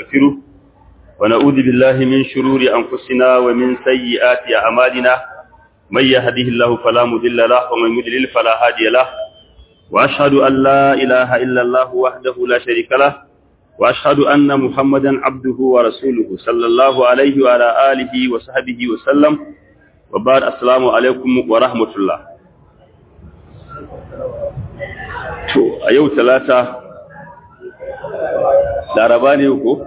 ونستغفره ونعوذ بالله من شرور أنفسنا ومن سيئات أعمالنا من يهده الله فلا مضل له ومن يضلل فلا هادي له وأشهد أن لا إله إلا الله وحده لا شريك له وأشهد أن محمدا عبده ورسوله صلى الله عليه وعلى آله وصحبه وسلم وبعد السلام عليكم ورحمة الله to a yau talata laraba ne ko?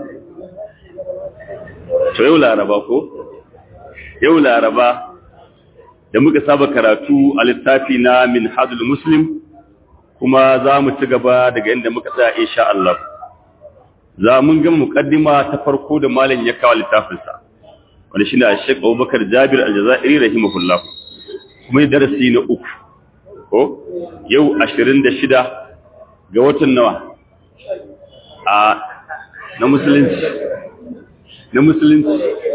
to yau laraba ko? yau laraba da muka saba karatu a littafi na min hadul muslim kuma za mu ci gaba daga inda muka tsaya insha Allah za mun gama mukaddima ta farko da malam ya kawo littafinsa wanda shine a Sheikh Abubakar Jabir Al-Jazairi rahimahullah kuma darasi na uku ko yau 26 ga watan nawa a na musulunci na musulunci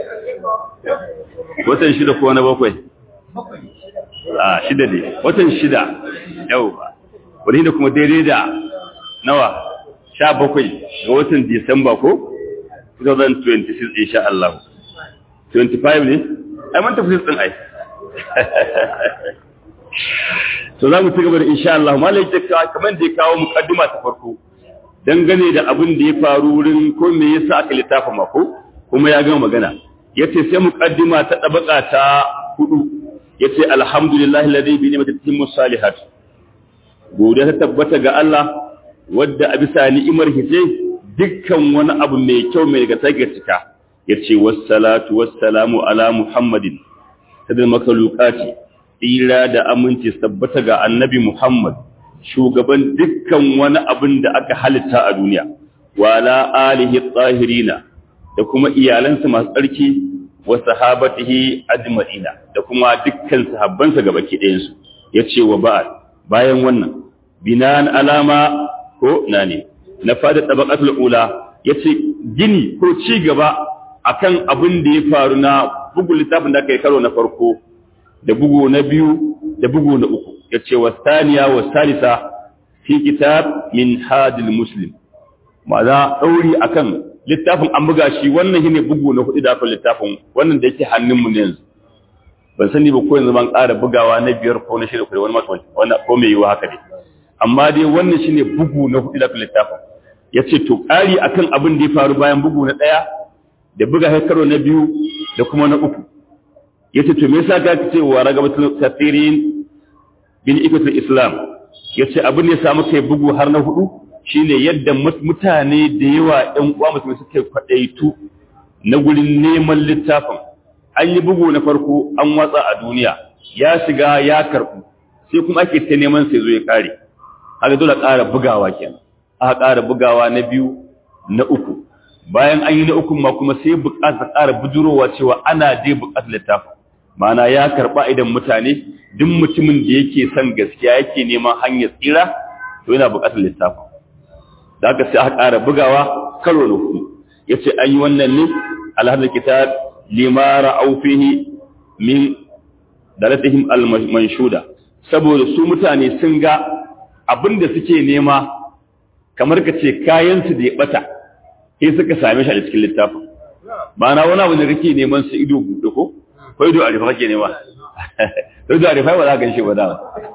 watan shida ko na bakwai a shida ne watan shida yau ba wani da kuma daidai da nawa sha bakwai ga watan disamba ko 2026 insha Allah 25 ne ai man tafi din ai to za mu ci gaba da insha Allah malai ta kamar da ya kawo mukaddima ta farko dangane da abin da ya faru wurin ko me yasa aka littafa mako kuma ya gama magana yace sai mukaddima ta dabaka ta hudu yace alhamdulillahi alladhi bi ni'mati timmu salihat godiya ta tabbata ga Allah wadda a bisa ni'imar hice dukkan wani abu mai kyau mai daga take cika yace wassalatu wassalamu ala muhammadin sadal makalukati tsira da aminci tabbata ga annabi Muhammad shugaban dukkan wani abin da aka halitta a duniya wala alihi tsahirina da kuma iyalansa masu tsarki wa sahabatihi ajma'ina da kuma dukkan sahabbansa gabaki ɗayan su yace wa ba'd bayan wannan binan alama ko nane na fada tabaqatul ula yace gini ko ci gaba akan abin da ya faru na bugun littafin da aka yi karo na farko da bugu na biyu da bugu na uku ya ce wa saniya wa salisa fi kitab min hadil muslim ma za ɗauri a kan littafin an buga shi wannan shi ne bugu na hudu da aka littafin wannan da yake hannunmu ne yanzu ban sani ba ko yanzu ban ƙara bugawa na biyar ko na shida ko wani masu wannan ko mai yiwa haka ne amma dai wannan shi ne bugu na hudu da aka littafin ya ce to ƙari akan abin da ya faru bayan bugu na ɗaya da buga haikaro na biyu da kuma na uku yace to me yasa ka ce wa ragabatul kathirin bin ikatul islam yace abin ne samu kai bugu har na hudu shine yadda mutane da yawa ɗan uwa musulmi suke kwadaitu na gurin neman littafin an yi bugu na farko an watsa a duniya ya shiga ya karbu sai kuma ake ta neman sai zo ya kare haka dole ƙara bugawa kenan aka ƙara bugawa na biyu na uku bayan an yi na uku ma kuma sai buƙatar ƙara bujurowa cewa ana dai buƙatar littafin mana ya karɓa idan mutane duk mutumin da yake son gaskiya yake neman hanyar tsira to yana buƙatar littafin da aka sai aka ƙara bugawa karo na hudu ya ce an yi wannan ne alhazar kitab limara aufihi min dalatihim al-manshuda saboda su mutane sun ga abin da suke nema kamar ka ce kayansu da ya bata sai suka same shi a cikin littafin ma'ana wani abu da kake neman su ido buɗe ko ko ido a rufe kake nema ido a rufe ba za ka ganshi ba da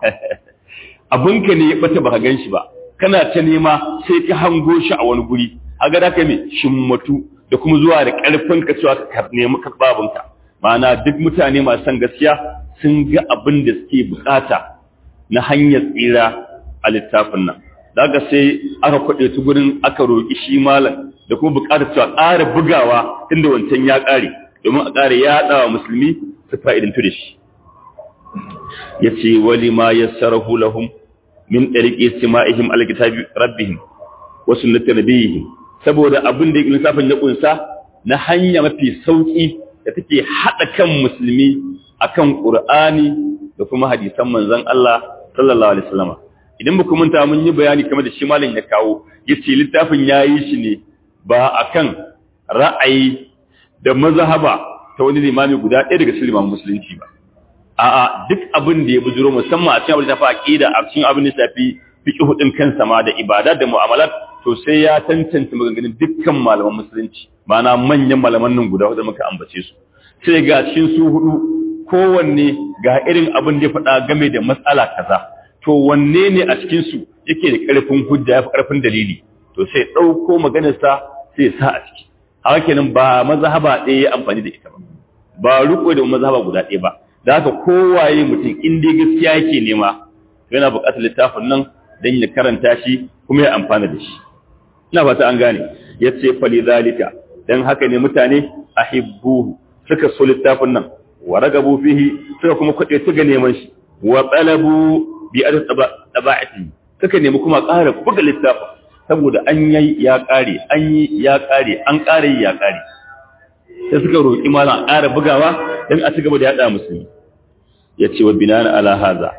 abinka ne ya bata baka ganshi ba kana ta nema sai ka hango shi a wani guri haga da ka me shimmatu da kuma zuwa da karfin ka cewa ka nemi ka babunka ma'ana duk mutane masu san gaskiya sun ga abin da suke bukata na hanyar tsira a littafin nan daga sai aka kwaɗe su gurin aka roƙi shi malam da kuma buƙatar cewa ƙara bugawa inda wancan ya ƙare domin a ƙara yaɗa wa musulmi su fa'idantu da shi ya ce wali ma ya sarahu lahum min ɗariƙe sima'ihim alkitabi rabbihim wasu na tarbiyyihim saboda abin da lissafin ya ƙunsa na hanya mafi sauƙi da take haɗa kan musulmi akan ƙur'ani da kuma hadisan manzon Allah sallallahu alaihi wasallam idan ba manta mun yi bayani kamar da shi malam ya kawo yace littafin yayi shi ne ba akan ra'ayi da mazhaba ta wani limami guda ɗaya daga cikin limamin musulunci ba a'a duk abin da ya bujuro musamman a cikin abin da shafi aqida a cikin abin da shafi fiqh din kansa ma da ibada da mu'amalat to sai ya tantance maganganun dukkan malaman musulunci ma'ana manyan malaman nan guda hudu muka ambace su sai ga cikin su hudu kowanne ga irin abin da ya faɗa game da matsala kaza to wanne ne a cikin su yake da ƙarfin hujja ya fi ƙarfin dalili to sai ɗauko maganarsa sai ya sa a ciki haka kenan ba mazhaba ɗaya ya amfani da ita ba ba riko da mazhaba guda ɗaya ba da haka kowaye mutum in dai gaskiya yake nema yana buƙatar littafin nan don ya karanta shi kuma ya amfana da shi ina fata an gane ya ce fali zalika don haka ne mutane ahibbuhu suka so littafin nan wa ragabu fihi suka kuma kwaɗe su ga neman shi wa talabu bi adad taba'ati suka nemi kuma ƙara buga littafin saboda an yi ya ƙare an yi ya ƙare an ƙare ya ƙare sai suka roƙi malam a ƙara bugawa don a ci gaba da yaɗa musulmi ya ce wa binan ala haza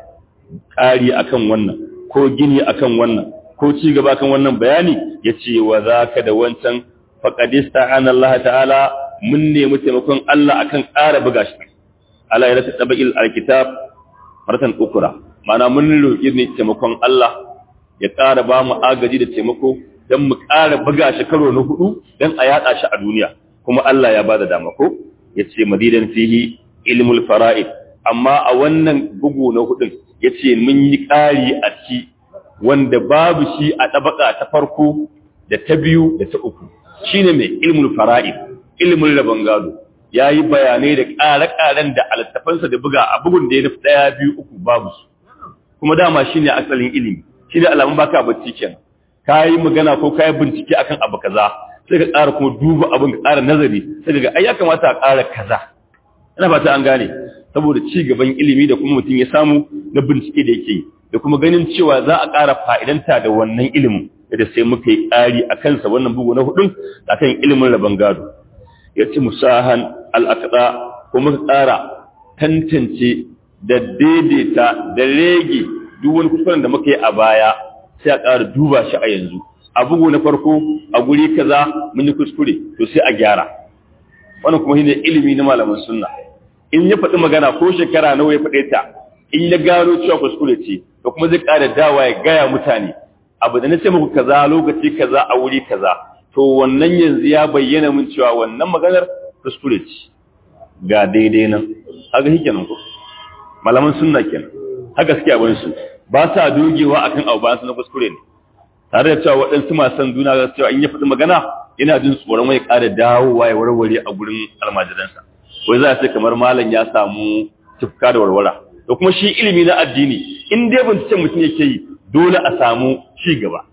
ƙari akan wannan ko gini akan wannan ko ci gaba kan wannan bayani ya ce wa za ka da wancan faƙadista an Allah ta'ala mun nemi taimakon Allah akan ƙara buga shi ala ya rasa tabaƙil alkitab martan ukura ma'ana mun roƙi ne taimakon Allah ya ƙara ba mu agaji da taimako don mu ƙara buga shi karo na hudu don a yaɗa shi a duniya kuma Allah ya ba da dama ko ya ce madidan fihi ilmul fara'id amma a wannan bugu na hudun ya ce mun yi ƙari a ci wanda babu shi a ɗabaka ta farko da ta biyu da ta uku shi ne mai ilmul fara'id ilmul rabon gado ya yi bayanai da ƙare-ƙaren da alittafansa da buga a bugun da ya nufi ɗaya biyu uku babu su kuma dama shi ne asalin ilimi shi ne alamun baka bacci kenan ka yi magana ko ka yi bincike akan abu kaza sai ka ƙara kuma duba abin ka ƙara nazari sai ga ai ya kamata a ƙara kaza ina fata an gane saboda ci gaban ilimi da kuma mutum ya samu na bincike da yake da kuma ganin cewa za a ƙara fa'idanta da wannan ilimin da sai muka yi ƙari a kansa wannan bugu na hudun a kan ilimin rabon gado ya ci musahan al'akaɗa ko muka ƙara tantance da daidaita da rege duk wani kuskuren da muka yi a baya sai a ƙara duba shi a yanzu a bugu na farko a guri kaza mun yi kuskure to sai a gyara wannan kuma shine ilimi na malaman sunna in ya faɗi magana ko shekara nawa ya faɗe ta in ya gano cewa kuskure ce to kuma zai ƙara dawa ya gaya mutane abu da na ce muku kaza lokaci kaza a wuri kaza to wannan yanzu ya bayyana min cewa wannan maganar kuskure ce ga daidai nan haka shi kenan ko malaman sunna kenan haka suke abin su ba sa dogewa akan abu ba su na kuskure ne tare da cewa waɗansu masu san duna ga cewa in ya faɗi magana yana jin tsoron wai ƙara dawowa ya warware a gurin almajiransa wai za a ce kamar malam ya samu tufka da warwara da kuma shi ilimi na addini in dai binciken mutum yake yi dole a samu ci gaba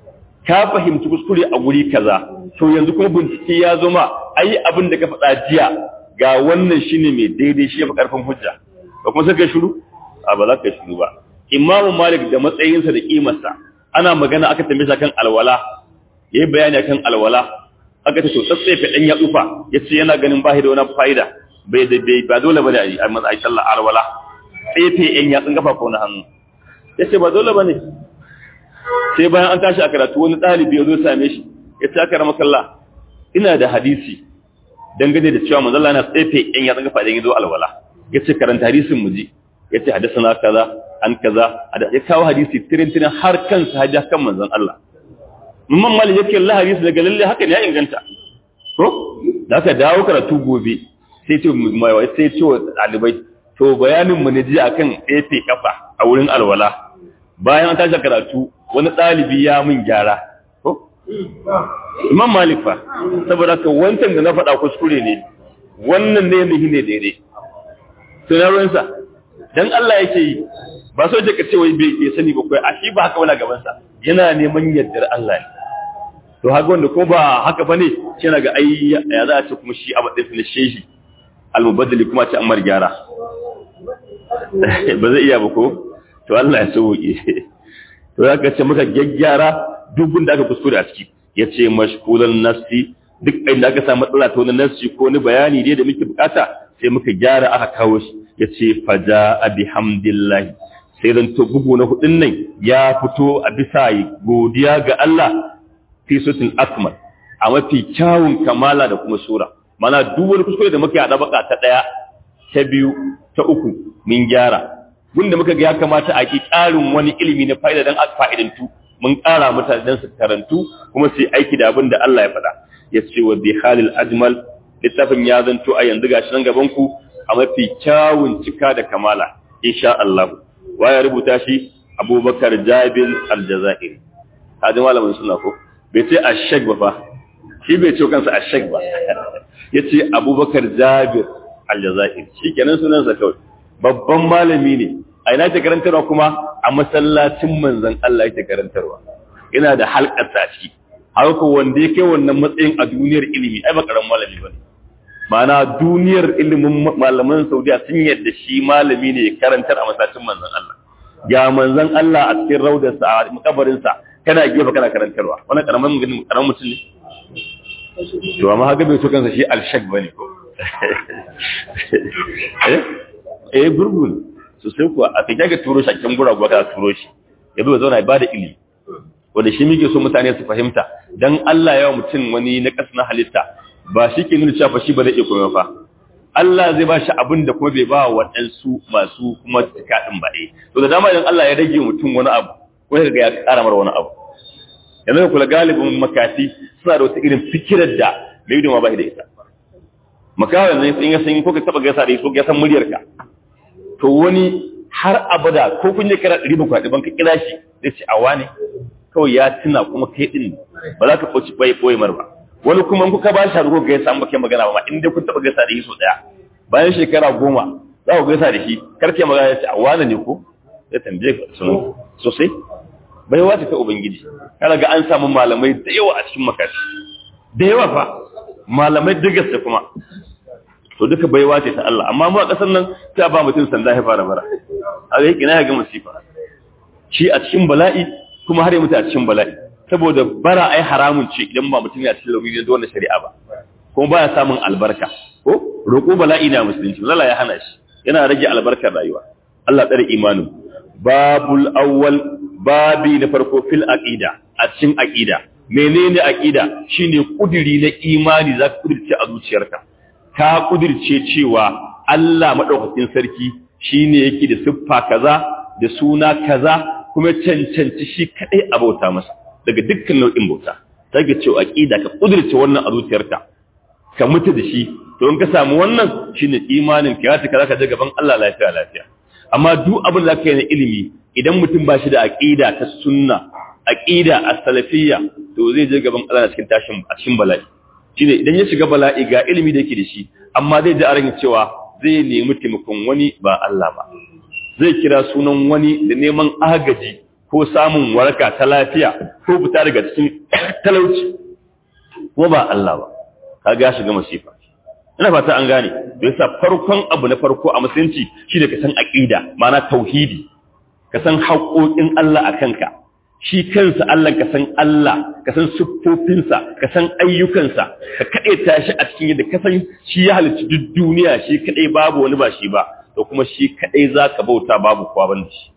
ka fahimci kuskure a guri kaza to yanzu kuma bincike ya zo ma ai abin da ka faɗa jiya ga wannan shine mai daidai shi ya fi ƙarfin hujja da kuma sai kai shiru a ba za ka shiru ba imamu malik da matsayinsa da kimarsa ana magana aka tambaye shi kan alwala yayi bayani akan alwala aka ce to tsatsefe dan ya tsufa yace yana ganin ba da wani fa'ida bai da bai ba dole bane a matsayi sallah alwala tsefe yan ya tsinga ko na hannu yace ba dole bane sai bayan an tashi a karatu wani dalibi ya zo same shi yace aka rama kallah ina da hadisi dangane da cewa manzo Allah yana tsefe yan ya tsinga dan yazo alwala yace karanta hadisin mu ji yace hadathana kaza an kaza ya kawo hadisi tirin tirin har kansa hajja kan manzon Allah Mamman Malik yake Allah hadisi daga lalle haka ne ya inganta. Ko? Da aka dawo karatu gobe sai ce mai wai sai ce wa dalibai to bayanin mu ne ji akan tsefe kafa a wurin alwala. Bayan an tashi karatu wani dalibi ya mun gyara. Ko? Imam Malik fa saboda ka wancan da na faɗa kuskure ne. Wannan ne ne ne daidai. To na ruwansa dan Allah yake yi ba so da ka ce wai bai sani ba kai a shi ba haka wala gaban sa yana neman yardar Allah ne to haka wanda ko ba haka bane kina ga ai ya za a ce kuma shi abu ɗin shehi almubaddali kuma ce amar gyara ba zai iya ba ko to Allah ya sauke to ya ka ce muka gyaggyara duk da aka kuskure a ciki yace mashkulan nafsi duk inda aka samu matsala ta wani nafsi ko wani bayani dai da muke bukata sai muka gyara aka kawo shi yace faja bihamdillahi sai dan to bugu na hudun nan ya fito a bisa godiya ga Allah fi sutul akmal a mafi kyawun kamala da kuma sura mana duk wani kuskure da muke a baka ta daya ta biyu ta uku min gyara gunda muka ga ya kamata a ki ƙarin wani ilimi na fa'ida dan a fa'idantu mun ƙara mutane dan su karantu kuma su yi aiki da abin da Allah ya faɗa ya ce wa bi halil ajmal littafin ya zanto a yanzu gashi nan gaban ku a mafi kyawun cika da kamala insha Allah wa ya rubuta shi Abubakar Jabir Al-Jazairi hadin malamin suna ko bai ce ashek ba fa shi bai ce kansa ashek ba yace Abubakar Jabir Al-Jazairi shikenan sunansa kawai babban malami ne a ina ta karantarwa kuma a masallacin manzon Allah yake karantarwa ina da halkar ta ciki har ko wanda yake wannan matsayin a duniyar ilimi ai ba karamin malami bane ma'ana duniyar ilimin malaman Saudiya sun yadda shi malami ne ya karantar a masallacin manzon Allah ga manzon Allah a cikin raudarsa a makabarinsa kana gefe kana karantarwa wannan karamin mutum karamin mutum ne to amma haka bai so kansa shi alshak bane ko eh eh gurgun so sai kuwa a kake ga turo shi a cikin guragu ka turo shi ya zo zauna ya bada ilimi wanda shi muke so mutane su fahimta dan Allah ya mutum wani na na halitta ba shi ke nuna cewa shi ba zai iya komai fa Allah zai ba shi abin da kuma bai ba wa waɗansu masu kuma cika ɗin ba ɗaya. To da dama idan Allah ya rage mutum wani abu, ko ya ga ya ƙara mara wani abu. Yanzu da kula galibin makati suna da wata irin fikirar da mai ma ba da ita. Makawa yanzu in ya san ko ka taɓa gaisa da ko ya san muryarka. To wani har abada ko kun je kira ɗari ba kwaɗi ban ka kira shi zai ce awa ne kawai ya tuna kuma kai ɗin ba za ka ɓoci ɓoye ɓoye mar ba. wani kuma in kuka ba shi haruko gaisa an bake magana ba in dai kun taba gaisa da shi so daya bayan shekara goma za ku gaisa da shi karke magana ya ce a wane ne ko ya tambaye ka sunan sosai bai wace ta ubangiji kana ga an samu malamai da yawa a cikin makashi da yawa fa malamai da kuma to duka bai wace ta Allah amma mu a kasar nan sai ba mutum sanda ya fara bara a ga kina ya ga masifa shi a cikin bala'i kuma har ya mutu a cikin bala'i saboda bara ai haramun ce idan ba mutum ya cikin lauri da wannan shari'a ba kuma baya samun albarka ko roƙo bala'i na musulunci Allah ya hana shi yana rage albarkar rayuwa Allah tsare imanin babul awwal babi na farko fil aqida a cikin aqida menene aqida shine kudiri na imani zaka kudirce a zuciyarka ka kudirce cewa Allah madaukakin sarki shine yake da siffa kaza da suna kaza kuma cancanci shi kadai a bauta masa daga dukkan nau'in bauta ta ga cewa aqida ka kudurce wannan a zuciyarka ka mutu da shi to in ka samu wannan shine imanin ka ya taka zaka je gaban Allah lafiya lafiya amma duk abin da kai na ilimi idan mutum ba shi da aqida ta sunna aqida as-salafiyya to zai je gaban Allah cikin tashin a cikin bala'i shine idan ya shiga bala'i ga ilimi da yake da shi amma zai ji a ran cewa zai nemi taimakon wani ba Allah ba zai kira sunan wani da neman agaji ko samun waraka ta lafiya ko fita daga cikin talauci ko ba Allah ba ka ga shiga masifa ina fata an gane da yasa farkon abu na farko a musulunci shine ka san aqida ma'ana tauhidi ka san haƙoƙin Allah a kanka shi kansa Allah ka san Allah ka san siffofinsa ka san ayyukansa ka kaɗe tashi a cikin yadda ka san shi ya halicci duk duniya shi kaɗai babu wani ba shi ba da kuma shi kaɗai za ka bauta babu kowa ban da shi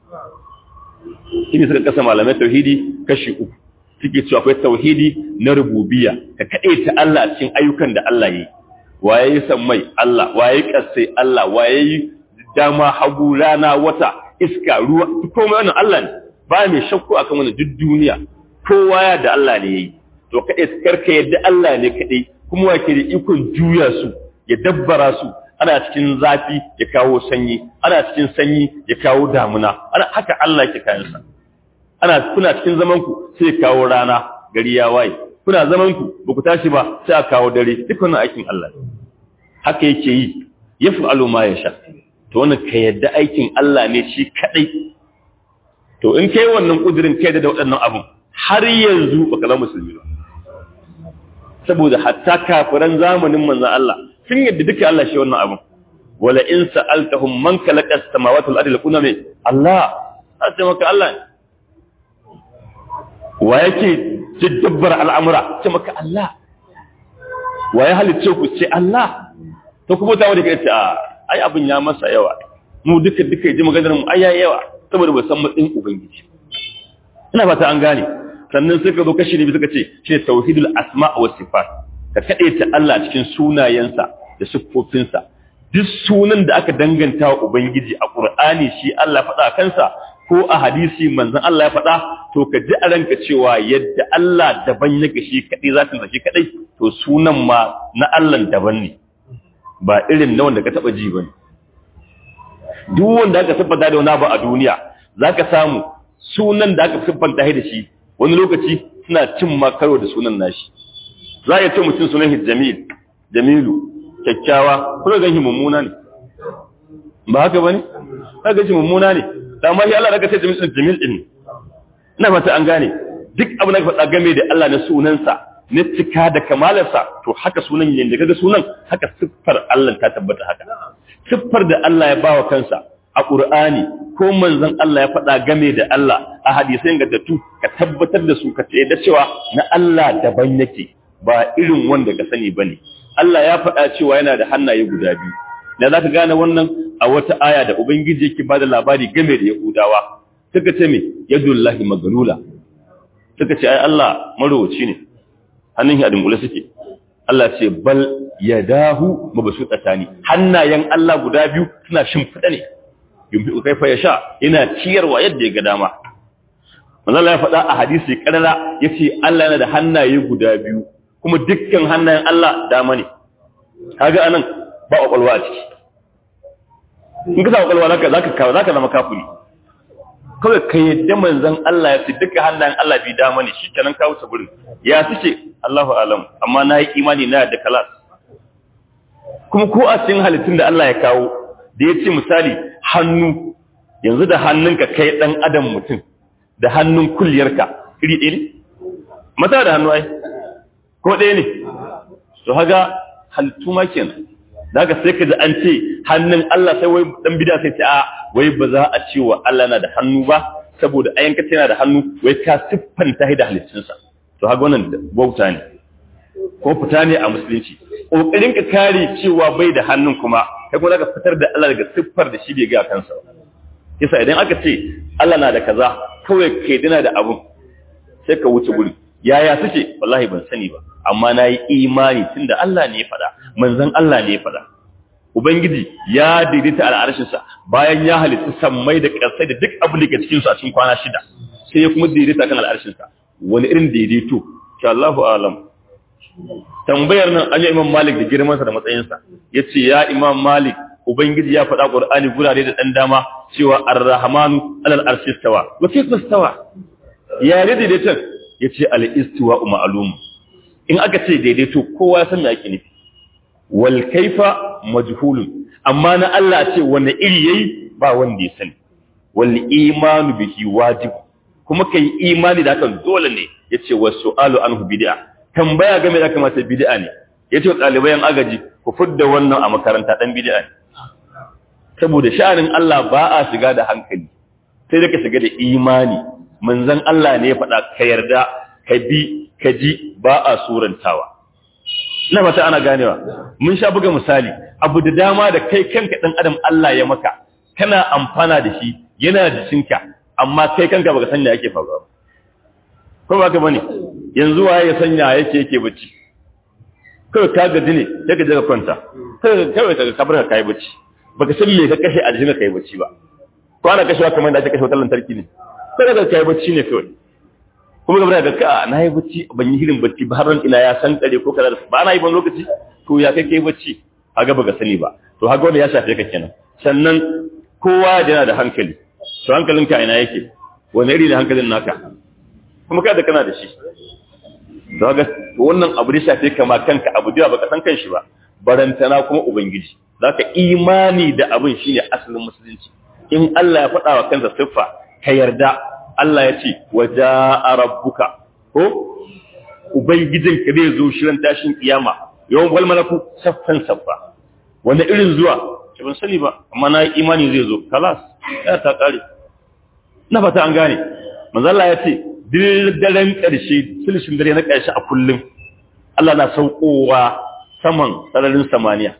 shi ne suka kasa malamai tauhidi kashi uku suke cewa akwai tauhidi na rububiya ka kaɗe ta Allah a cikin ayyukan da Allah yi waye yi sammai Allah waye kasai Allah waye yi dama hagu rana wata iska ruwa komai wannan Allah ne ba mai shakku akan wannan duk duniya kowa ya da Allah ne yayi to kaɗai karka yadda Allah ne kaɗai kuma wake da ikon juya su ya dabbara su ana cikin zafi ya kawo sanyi ana cikin sanyi ya kawo damuna ana haka Allah yake kayan sa ana kuna cikin zaman ku sai ya kawo rana gari ya waye kuna zaman ku ba ku tashi ba sai a kawo dare duk wannan aikin Allah haka yake yi yaf'alu ma yasha to wannan ka yadda aikin Allah ne shi kadai to in kai wannan kudirin kai da waɗannan abun har yanzu baka zama musulmi ba saboda hatta kafiran zamanin manzon Allah sun yadda duka Allah shi wannan abun wala in sa'altahum man khalaqa as-samawati wal ardi lakuna min Allah sai maka Allah wa yake jidabbar al'amura ce maka Allah wa ya halicce ku ce Allah to kuma ta wanda kai ce ai abin ya masa yawa mu duka duka ji maganar mu ai yawa saboda ba san matsayin ubangiji ina fata an gane sannan suka zo kashi ne suka ce shi tauhidul asma wa sifat ka kade ta Allah cikin sunayensa da siffofinsa duk sunan da aka danganta wa ubangiji a qur'ani shi Allah faɗa kansa ko a hadisi manzon Allah ya faɗa to ka ji a ranka cewa yadda Allah daban yake shi kadai zatin sa shi kadai to sunan ma na Allah daban ne ba irin na wanda ka taba ji bane duk wanda aka tabbata da wani abu a duniya zaka samu sunan da aka siffanta da shi wani lokaci suna cin ma karo da sunan nashi za a ce mutum sunan jamil jamilu kyakkyawa kuma gan shi mummuna ne ba haka bane ka ga shi mummuna ne amma shi Allah daga sai jamil din jamil din ina fata an gane duk abin da ka faɗa game da Allah na sunansa na cika da kamalarsa to haka sunan yin da kaga sunan haka siffar Allah ta tabbata haka siffar da Allah ya bawa kansa a Qur'ani ko manzon Allah ya faɗa game da Allah a hadisai ingantattu ka tabbatar da su ka ce da cewa na Allah daban yake ba irin wanda ka sani bane Allah ya faɗa cewa yana da hannaye guda biyu da zaka gane wannan a wata aya da ubangiji yake bada labari game da Yahudawa suka ce me yadullahi maglula suka ce ai Allah marowaci ne hannun shi a dunkule suke Allah ce bal yadahu mabsutatani hannayen Allah guda biyu suna shimfida ne yumfi kaifa yasha yana ciyarwa yadda ya ga dama manzo ya faɗa a hadisi karara yace Allah yana da hannaye guda biyu kuma dukkan hannayen Allah dama ne kaga anan ba kwakwalwa a ciki in ka sa kwakwalwa zaka zaka kawo zaka zama kafiri kawai ka yadda manzon Allah ya ce duka hannayen Allah bi dama ne shikenan ka wuce gurin ya suke Allahu alam amma na yi imani na da kalas kuma ko a cikin halittun da Allah ya kawo da ya ce misali hannu yanzu da hannunka kai dan adam mutum da hannun kulliyarka iri ɗaya ne mata da hannu ai ko ɗaya ne to haga halittu ma kenan daga sai ka ji an ce hannun Allah sai wai dan bida sai ce a wai ba za a ce wa Allah na da hannu ba saboda ayan ka yana da hannu wai ka siffanta da halittunsa to haga wannan bauta ne ko fita ne a musulunci kokarin ka kare cewa bai da hannun kuma kai kuma zaka fitar da Allah daga siffar da shi bai ga kansa ba kisa idan aka ce Allah na da kaza kawai kai dina da abun sai ka wuce guri yaya suke wallahi ban sani ba amma na yi imani tunda Allah ne ya faɗa manzon Allah ne ya faɗa ubangiji ya daidaita al'arshinsa bayan ya halitta sammai da ƙarsai da duk abin da ke cikinsu a cikin kwana shida sai ya kuma daidaita kan al'arshinsa wani irin daidaito sha Allahu alam tambayar nan an yi imam malik da girmansa da matsayinsa ya ce ya imam malik ubangiji ya faɗa ƙur'ani gurare da ɗan dama cewa ar-rahmanu alal arshi stawa wa kayfa stawa ya ne daidaiton ya ce al-istiwa ma'lum in aka ce daidaito kowa ya san me ake nufi wal kaifa majhulun amma na Allah ce wanda iri yayi ba wanda ya sani wal imanu bihi wajib kuma kai imani da hakan dole ne yace wasu'alu anhu bid'a tambaya game da kamata bid'a ne yace wa ɗalibai agaji ku fudda wannan a makaranta dan bid'a ne saboda sha'anin Allah ba a shiga da hankali sai da ka shiga da imani manzon Allah ne ya faɗa ka yarda ka bi ka ji ba a surantawa ina fata ana ganewa mun sha buga misali abu da dama da kai kanka dan adam Allah ya maka kana amfana da shi yana da jikinka amma kai kanka baka sanya yake faruwa ko ba ka bane yanzu waye ya sanya yake yake bacci kai ka gaji ne sai ka je ka kwanta kai kai ka kabar ka kai bacci baka san me ka kashe a jikinka kai bacci ba ko ana kashewa kamar da ake kashe wutar lantarki ne sai ka kai bacci ne kawai kuma gaba da ka na yi bacci ban yi hirin bacci ba har ina ya san kare ko kaza ba na yi ban lokaci to ya kai kai bacci haga baka sani ba to haga wanda ya shafe ka kenan sannan kowa yana da hankali to hankalinka ina yake wani iri da hankalin naka kuma kada kana da shi to haga wannan abu da shafe ka ma kanka abu da baka san kanshi ba barantana kuma ubangiji zaka imani da abin shine asalin musulunci in Allah ya faɗa wa kansa siffa ka yarda Allah ya ce waje a rabbuka ko Ubangijin ka zai zo shirin tashin kiyama yawan wal malaku saffan saffa wanda irin zuwa ke ban sani ba amma na yi imani zai zo kalas ya ta kare na fata an gane manzalla ya ce daren ƙarshe sulishin dare na ƙarshe a kullum Allah na saukowa saman sararin samaniya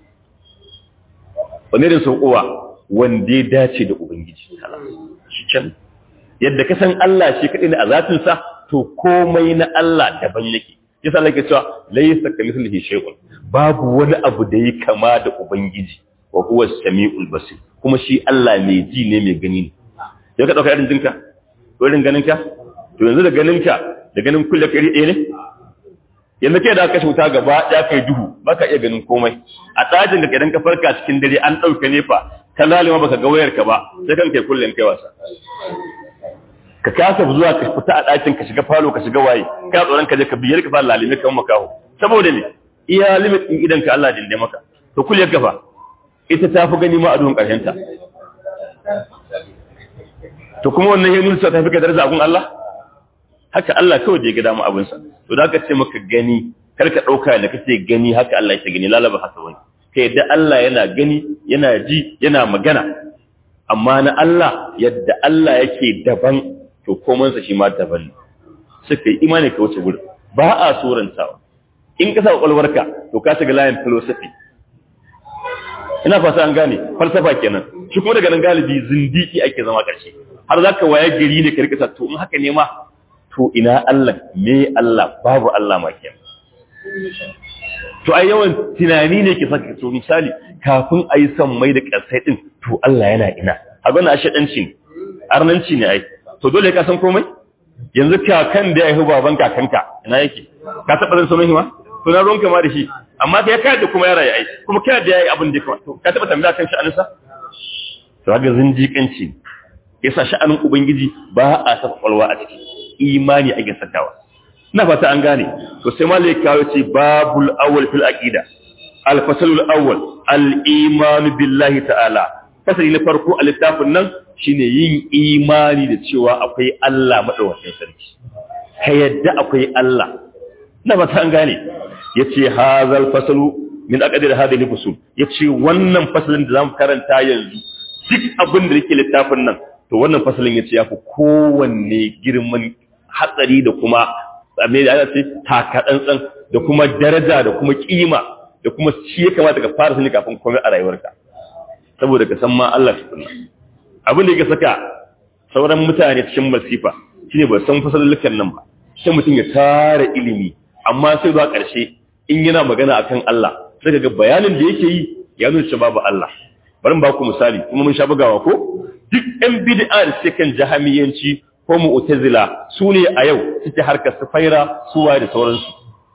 wani irin saukowa wanda ya dace da Ubangiji shi can yadda ka san Allah shi kaɗai ne a zatinsa to komai na Allah daban yake yasa Allah ke cewa laysa kamithlihi shay'un babu wani abu da yake kama da ubangiji wa huwa as-sami'ul basir kuma shi Allah mai ji ne mai gani ne sai ka dauka irin jinka ko irin ganinka to yanzu da ganinka da ganin kulle kari ɗaya ne yanzu kai da kashe wuta gaba ya kai duhu baka iya ganin komai a tsajin da idan ka farka cikin dare an ɗauka nefa ka lalima baka ga wayar ka ba sai kan kai kullum kai wasa ka kasa zuwa ka fita a ɗakin ka shiga falo ka shiga waye ka tsoron ka je ka biyar ka fara lalime kan makaho saboda ne iya limit din idan ka Allah dinde maka to kullum ka fa ita ta fi gani ma a duhun ƙarshen ta to kuma wannan ya nuna ta fi ka daraja abun Allah haka Allah kawai da ya ga damu abinsa to da aka ce maka gani kar ka ɗauka da kake gani haka Allah ya gani lalaba haka wani kai da Allah yana gani yana ji yana magana amma na Allah yadda Allah yake daban to komansa shi ma daban ne suka yi imani ka wuce gurin ba a surantawa in ka sa kwakwalwarka to ka shiga layin philosophy ina fata an gane falsafa kenan shi kuma daga nan galibi zindiki ake zama ƙarshe har za ka waye gari ne ka rikata to in haka ne ma to ina Allah me Allah babu Allah ma kenan to ai yawan tunani ne ke saka to misali kafin a yi son mai da ƙasai din to Allah yana ina abin a shaɗanci ne arnanci ne ai to dole ka san komai yanzu kakan da ya yi baban kakanka ina yake ka taɓa zan sunan ma to na ruwanka ma da shi amma kai ka da kuma yara ya ai kuma kai da yayi abin da ya to ka taɓa tambaya kan sha'aninsa to ga zindiƙanci yasa sha'anin ubangiji ba a saka kwalwa a ciki imani ake sakawa na fata an gane to sai malai kawo ce babul awwal fil aqida al fasalul awwal al iman billahi ta'ala fasali na farko a littafin nan shine yin imani da cewa akwai Allah madaukakin sarki ka yadda akwai Allah na fata an gane yace hazal fasalu min aqdir hadhihi fusul yace wannan fasalin da zamu karanta yanzu duk abin da yake littafin nan to wannan fasalin yace yafi kowanne girman hatsari da kuma me da aka ce taka tsantsan da kuma daraja da kuma kima da kuma shi ya kamata ka fara sani kafin komai a rayuwarka saboda ka san ma Allah tukunna abin da yake saka sauran mutane cikin masifa shine ba san fasallukan nan ba sai mutum ya tara ilimi amma sai zuwa ƙarshe in yana magana akan Allah sai ga bayanin da yake yi ya nuna cewa babu Allah bari mu ba ku misali kuma mun sha bugawa ko duk ɗan bid'a da suke kan jahamiyanci ko mu'tazila su ne a yau suke harkar sufaira suwa da sauransu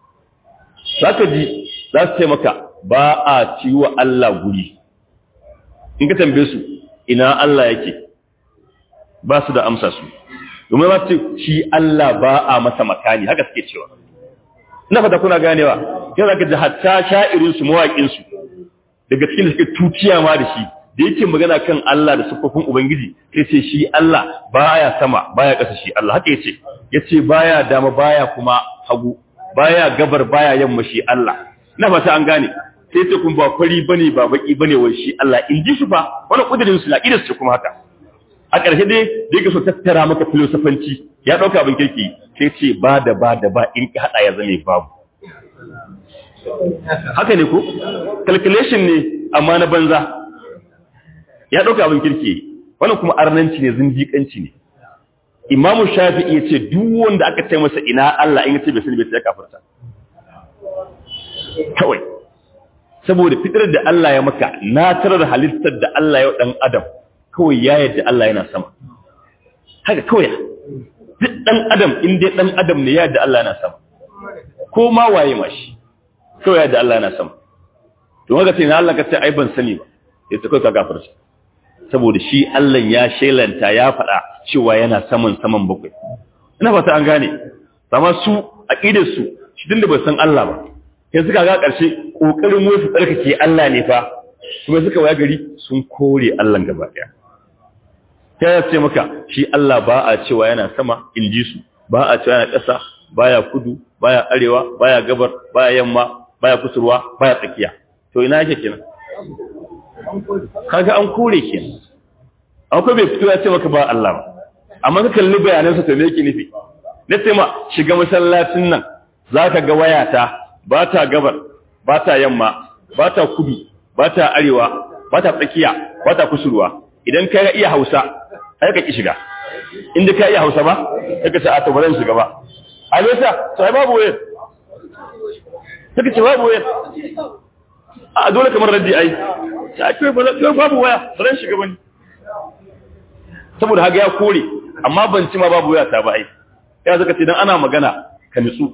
zaka ji za su ce maka ba a ciwo Allah guri in ka tambaye su ina Allah yake ba su da amsa su domin ba su shi Allah ba a masa makani haka suke cewa ina fata kuna ganewa yau zaka ji hatta sha'irin su mawaƙin su daga cikin da suke tuciya ma da shi da yake magana kan Allah da siffofin Ubangiji sai ce shi Allah baya sama baya ƙasa shi Allah haka yace yace baya dama baya kuma hagu baya gabar baya yamma shi Allah na fata an gane sai ce kun ba fari bane ba baki bane wai shi Allah in ji su fa wani kudirin su laqidar su kuma haka a ƙarshe dai da yake so tattara maka filosofanci ya dauka abin kirki sai ce ba da ba da ba in ka hada ya zame babu haka ne ko calculation ne amma na banza ya ɗauka abin kirki wannan kuma arnanci ne zindiƙanci ne imamu shafi'i ya ce duk wanda aka ce masa ina Allah in ya ce bai sani bai sai kafarta kawai saboda fitar da Allah ya maka na tarar halittar da Allah ya dan adam kawai ya yadda Allah yana sama haka kawai duk dan adam in dai dan adam ne ya yadda Allah yana sama ko ma waye ma shi kawai ya yadda Allah yana sama to haka sai na Allah ka ce ai ban sani ba ya ce kawai ka gafarta saboda shi Allah ya shelanta ya faɗa cewa yana saman saman bakwai ina fata an gane amma su aqidar su shi dinda bai san Allah ba sai suka ga ƙarshe kokarin mu su tsarkake Allah ne fa kuma suka waya gari sun kore Allah gaba daya sai ya ce maka shi Allah ba a cewa yana sama in ji su ba a cewa yana ƙasa baya kudu baya arewa baya gabar baya yamma baya kusurwa baya tsakiya to ina yake kenan kaga an kore kenan akwai bai fito ya ce maka ba Allah ba amma ka kalli bayanansa to me yake nufi na ce ma shiga masallacin nan zaka ga wayata ba ta gabar ba ta yamma ba ta kudu ba ta arewa ba ta tsakiya ba ta kusurwa idan ka iya Hausa ai ka ki shiga inda ka iya Hausa ba sai ka ce a to ba zan shiga ba a nesa sai babu wayar sai ka ce babu wayar a dole kamar raddi ai ta kai ba babu waya ba zan shiga bane saboda haka ya kore amma ban ci ma babu waya ta ba ai ya zaka ce dan ana magana ka nutsu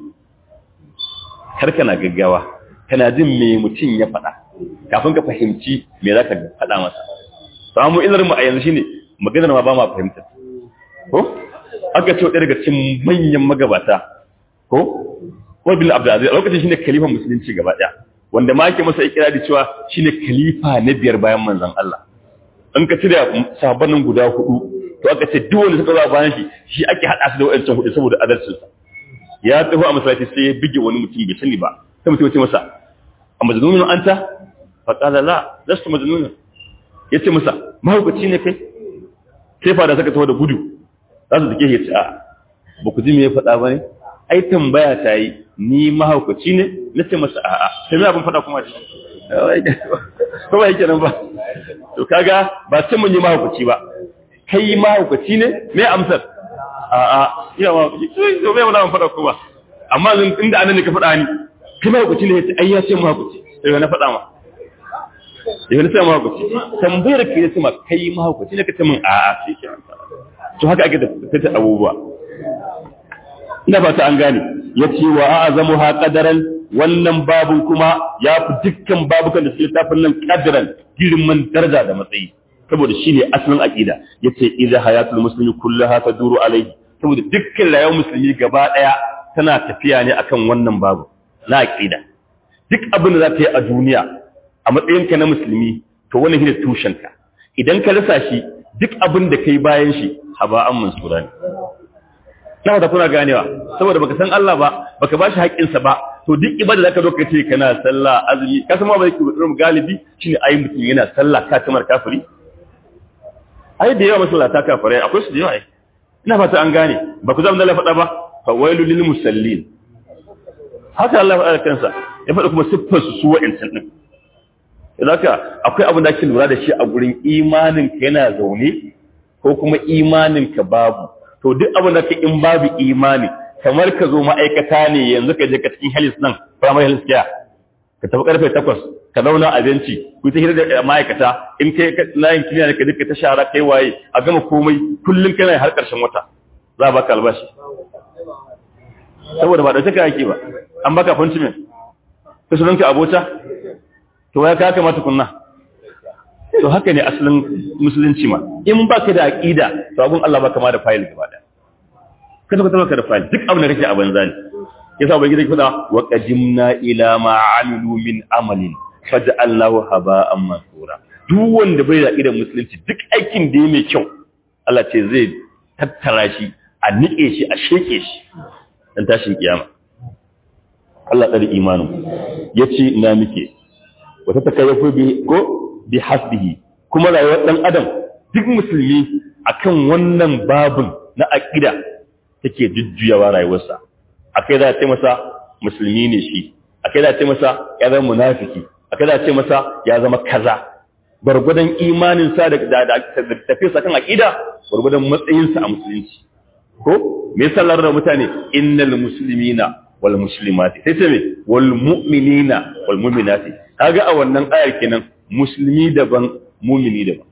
kar kana gaggawa kana jin me mutum ya faɗa kafin ka fahimci me za ka faɗa masa samu ilar mu a yanzu shine maganar ma ba ma fahimta ko aka ce daga cikin manyan magabata ko Umar bin Abdul Aziz a lokacin shine khalifan musulunci gaba daya wanda ma yake masa ikirari cewa shine khalifa na biyar bayan manzon Allah in ka cire sahabbanin guda hudu to aka ce duk wanda suka zo bayan shi shi ake hada su da wayancan hudu saboda adalcin sa ya tafi a masallaci sai ya bige wani mutum bai sani ba sai mutum ya ce masa a majnunun anta fa qala la lastu majnunun yace masa mahaukaci ne kai sai fada saka tawo da gudu za su dake ya ce a ba ku ji me ya faɗa ba ne ai tambaya ta yi ni mahaukaci ne na ce masa a'a sai me abin faɗa kuma ce ko ba yake nan ba to kaga ba sai mun yi mahaukaci ba kai mahaukaci ne me amsar a'a ina mahaukaci to me wani faɗa kuma amma inda anan ne ka faɗa ni kai mahaukaci ne ai ya ce mahaukaci sai na faɗa ma yau na ce mahaukaci tambayar ka ya ce ma kai mahaukaci ne ka ce min a'a sai ke to haka ake tattata abubuwa ina ba ta an gane ya ce wa a azamu ha kadaran wannan babun kuma ya fi dukkan babukan da suke littafin nan kadaran girman daraja da matsayi saboda shi ne asalin aƙida ya ce idan hayatul musulmi kullum ha duru alaihi saboda dukkan rayuwar musulmi gaba ɗaya tana tafiya ne akan wannan babu na aƙida duk abin da za ta yi a duniya a matsayinka na musulmi to wannan shi ne tushenka idan ka rasa shi duk abin da kai bayan shi haba'an mansura ne na da kuna ganewa saboda baka san Allah ba baka bashi haƙƙinsa ba to duk ibada zaka zo ka ce kana sallah azumi ka san ma ba yake mutum galibi shine ayi mutum yana sallah ka kamar kafiri ai da yawa masallata kafirai akwai su da yawa ina fata an gane ba ku zama da faɗa ba fa wailul lil musallin haka Allah ya faɗa kansa ya faɗa kuma siffar su su wa'insan din Zaka akwai abin da ake lura da shi a gurin imanin ka yana zaune ko kuma imanin ka babu to duk abin da ka in babu imani kamar ka zo ma'aikata ne yanzu ka je ka cikin health nan primary health care ka tafi karfe 8 ka zauna a benci ku ta hira da ma'aikata in kai layin kiliya ne ka duka ta shara kai waye a gama komai kullum kana har karshen wata za a baka albashi saboda ba da take yake ba an baka appointment ka sunanka abota to ya ka kamata kunna to haka ne asalin musulunci ma in baka da aqida to abun Allah baka ma da file gaba daya kada ka tabbata da file duk abin da kake a banza ne yasa bai gida kuda wa qadimna ila ma amilu min amalin faj'alnahu haba'an mansura duk wanda bai da aqidar musulunci duk aikin da yake mai kyau Allah ce zai tattara shi a nike shi a sheke shi dan tashin kiyama Allah tsari imanin yace ina muke wata takayyafu bi ko bi hasbihi kuma rayuwar dan adam duk musulmi akan wannan babun na aqida take jujjuyawa rayuwarsa akai za ta masa musulmi ne shi akai za ta masa ya zama munafiki akai za ta masa ya zama kaza gurgudan imanin sa da da tafiyarsa kan aqida gurgudan matsayin sa a musulunci ko me sallar da mutane innal muslimina wal muslimati sai ce me wal mu'minina wal mu'minati kaga a wannan ayar kenan musulmi daban mumini daban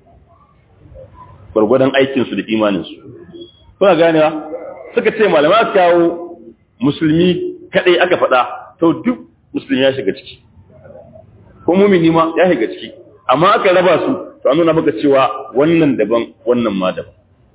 gwargwadon aikinsu da imaninsu kuna ganewa suka ce malama aka kawo musulmi kadai aka faɗa to duk musulmi ya shiga ciki ko mumini ma ya shiga ciki amma aka raba su to an nuna maka cewa wannan daban wannan ma daban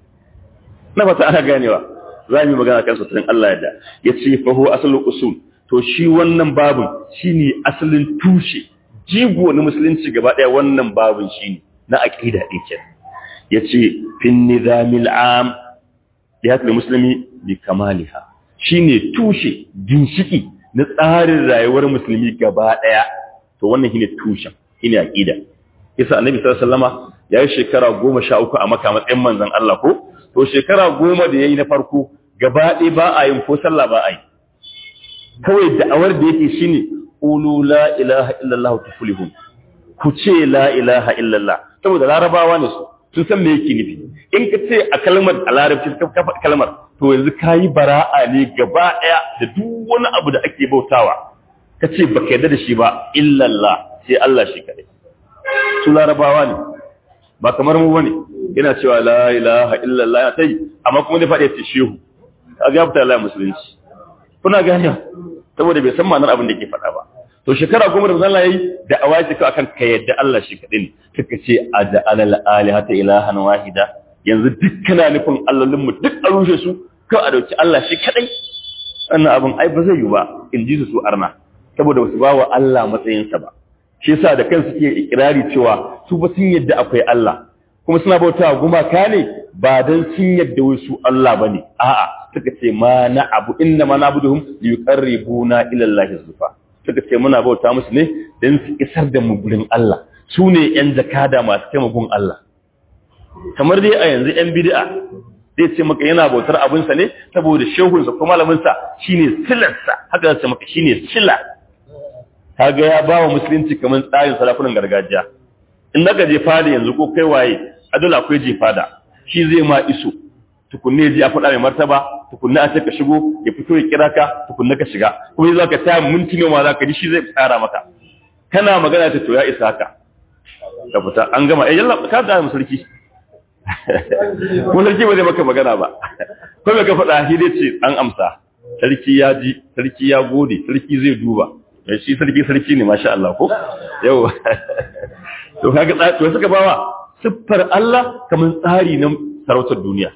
na fata ana ganewa za mu yi magana kan sutarin Allah yadda ya ce faho asalin usul to shi wannan babin shine asalin tushe jigo na musulunci gaba ɗaya wannan babin shine na aqida din ke yace fin nizamil am lihatul muslimi bi kamaliha shine tushe ginshiki na tsarin rayuwar musulmi gaba ɗaya to wannan shine tushen shine aqida yasa annabi sallallahu alaihi wasallama yayi shekara 13 a maka matsayin manzon Allah ko to shekara goma da yayi na farko gaba ɗaya ba a yin ko sallah ba a yi kawai da'awar da yake shine ulu la ilaha illallah tuflihun ku ce la ilaha illallah saboda larabawa ne su sun san me yake nufi in ka ce a kalmar a larabci ka kafa kalmar to yanzu kayi bara'a ne gaba ɗaya da duk wani abu da ake bautawa ka ce baka yarda da shi ba illallah sai Allah shi kadai su larabawa ne ba kamar mu bane yana cewa la ilaha illallah ya tai amma kuma ne faɗi ya ce shehu kaga ya fita Allah musulunci kuna gane saboda bai san ma'anar abin da ke faɗa ba to shekara goma da Allah yayi da awaji ka akan ka yadda Allah shi kadai ne kaka ce aja'ala al-alihata ilahan wahida yanzu dukkana nufin allolin mu duk a rushe su ko a dauki Allah shi kadai wannan abin ai ba zai yi ba in ji su arna saboda wasu bawa Allah matsayinsa ba shi yasa da kansu ke ikirari cewa su ba sun yadda akwai Allah kuma suna bautawa gumaka ne ba dan sun yadda wasu Allah bane a'a suka ce ma na abu inna ma nabuduhum liyuqarribuna ila Allah zulfa suka ce muna bauta musu ne dan su isar da mu gurin Allah su ne yan zakada masu taimakon Allah kamar dai a yanzu yan bid'a zai ce maka yana bautar abinsa ne saboda shehunsa ko malaminsa shine silarsa haka zai ce maka shine sila kaga ya ba wa musulunci kamar tsarin sarakunan gargajiya in naka je fada yanzu ko kai waye a dole akwai je fada shi zai ma iso tukunne ji a faɗa mai martaba tukunne a ce ka shigo ya fito ya kira ka tukunne ka shiga kuma yanzu ka taya minti ne ma za ka ji shi zai tsara maka kana magana ta to ya isa haka ka fita an gama eh yalla ka da mu sarki ko sarki ba zai maka magana ba ko me ka faɗa shi dai ce an amsa sarki ya ji sarki ya gode sarki zai duba shi sarki sarki ne masha Allah ko yau to kaga to suka bawa siffar Allah kamar tsari na sarautar duniya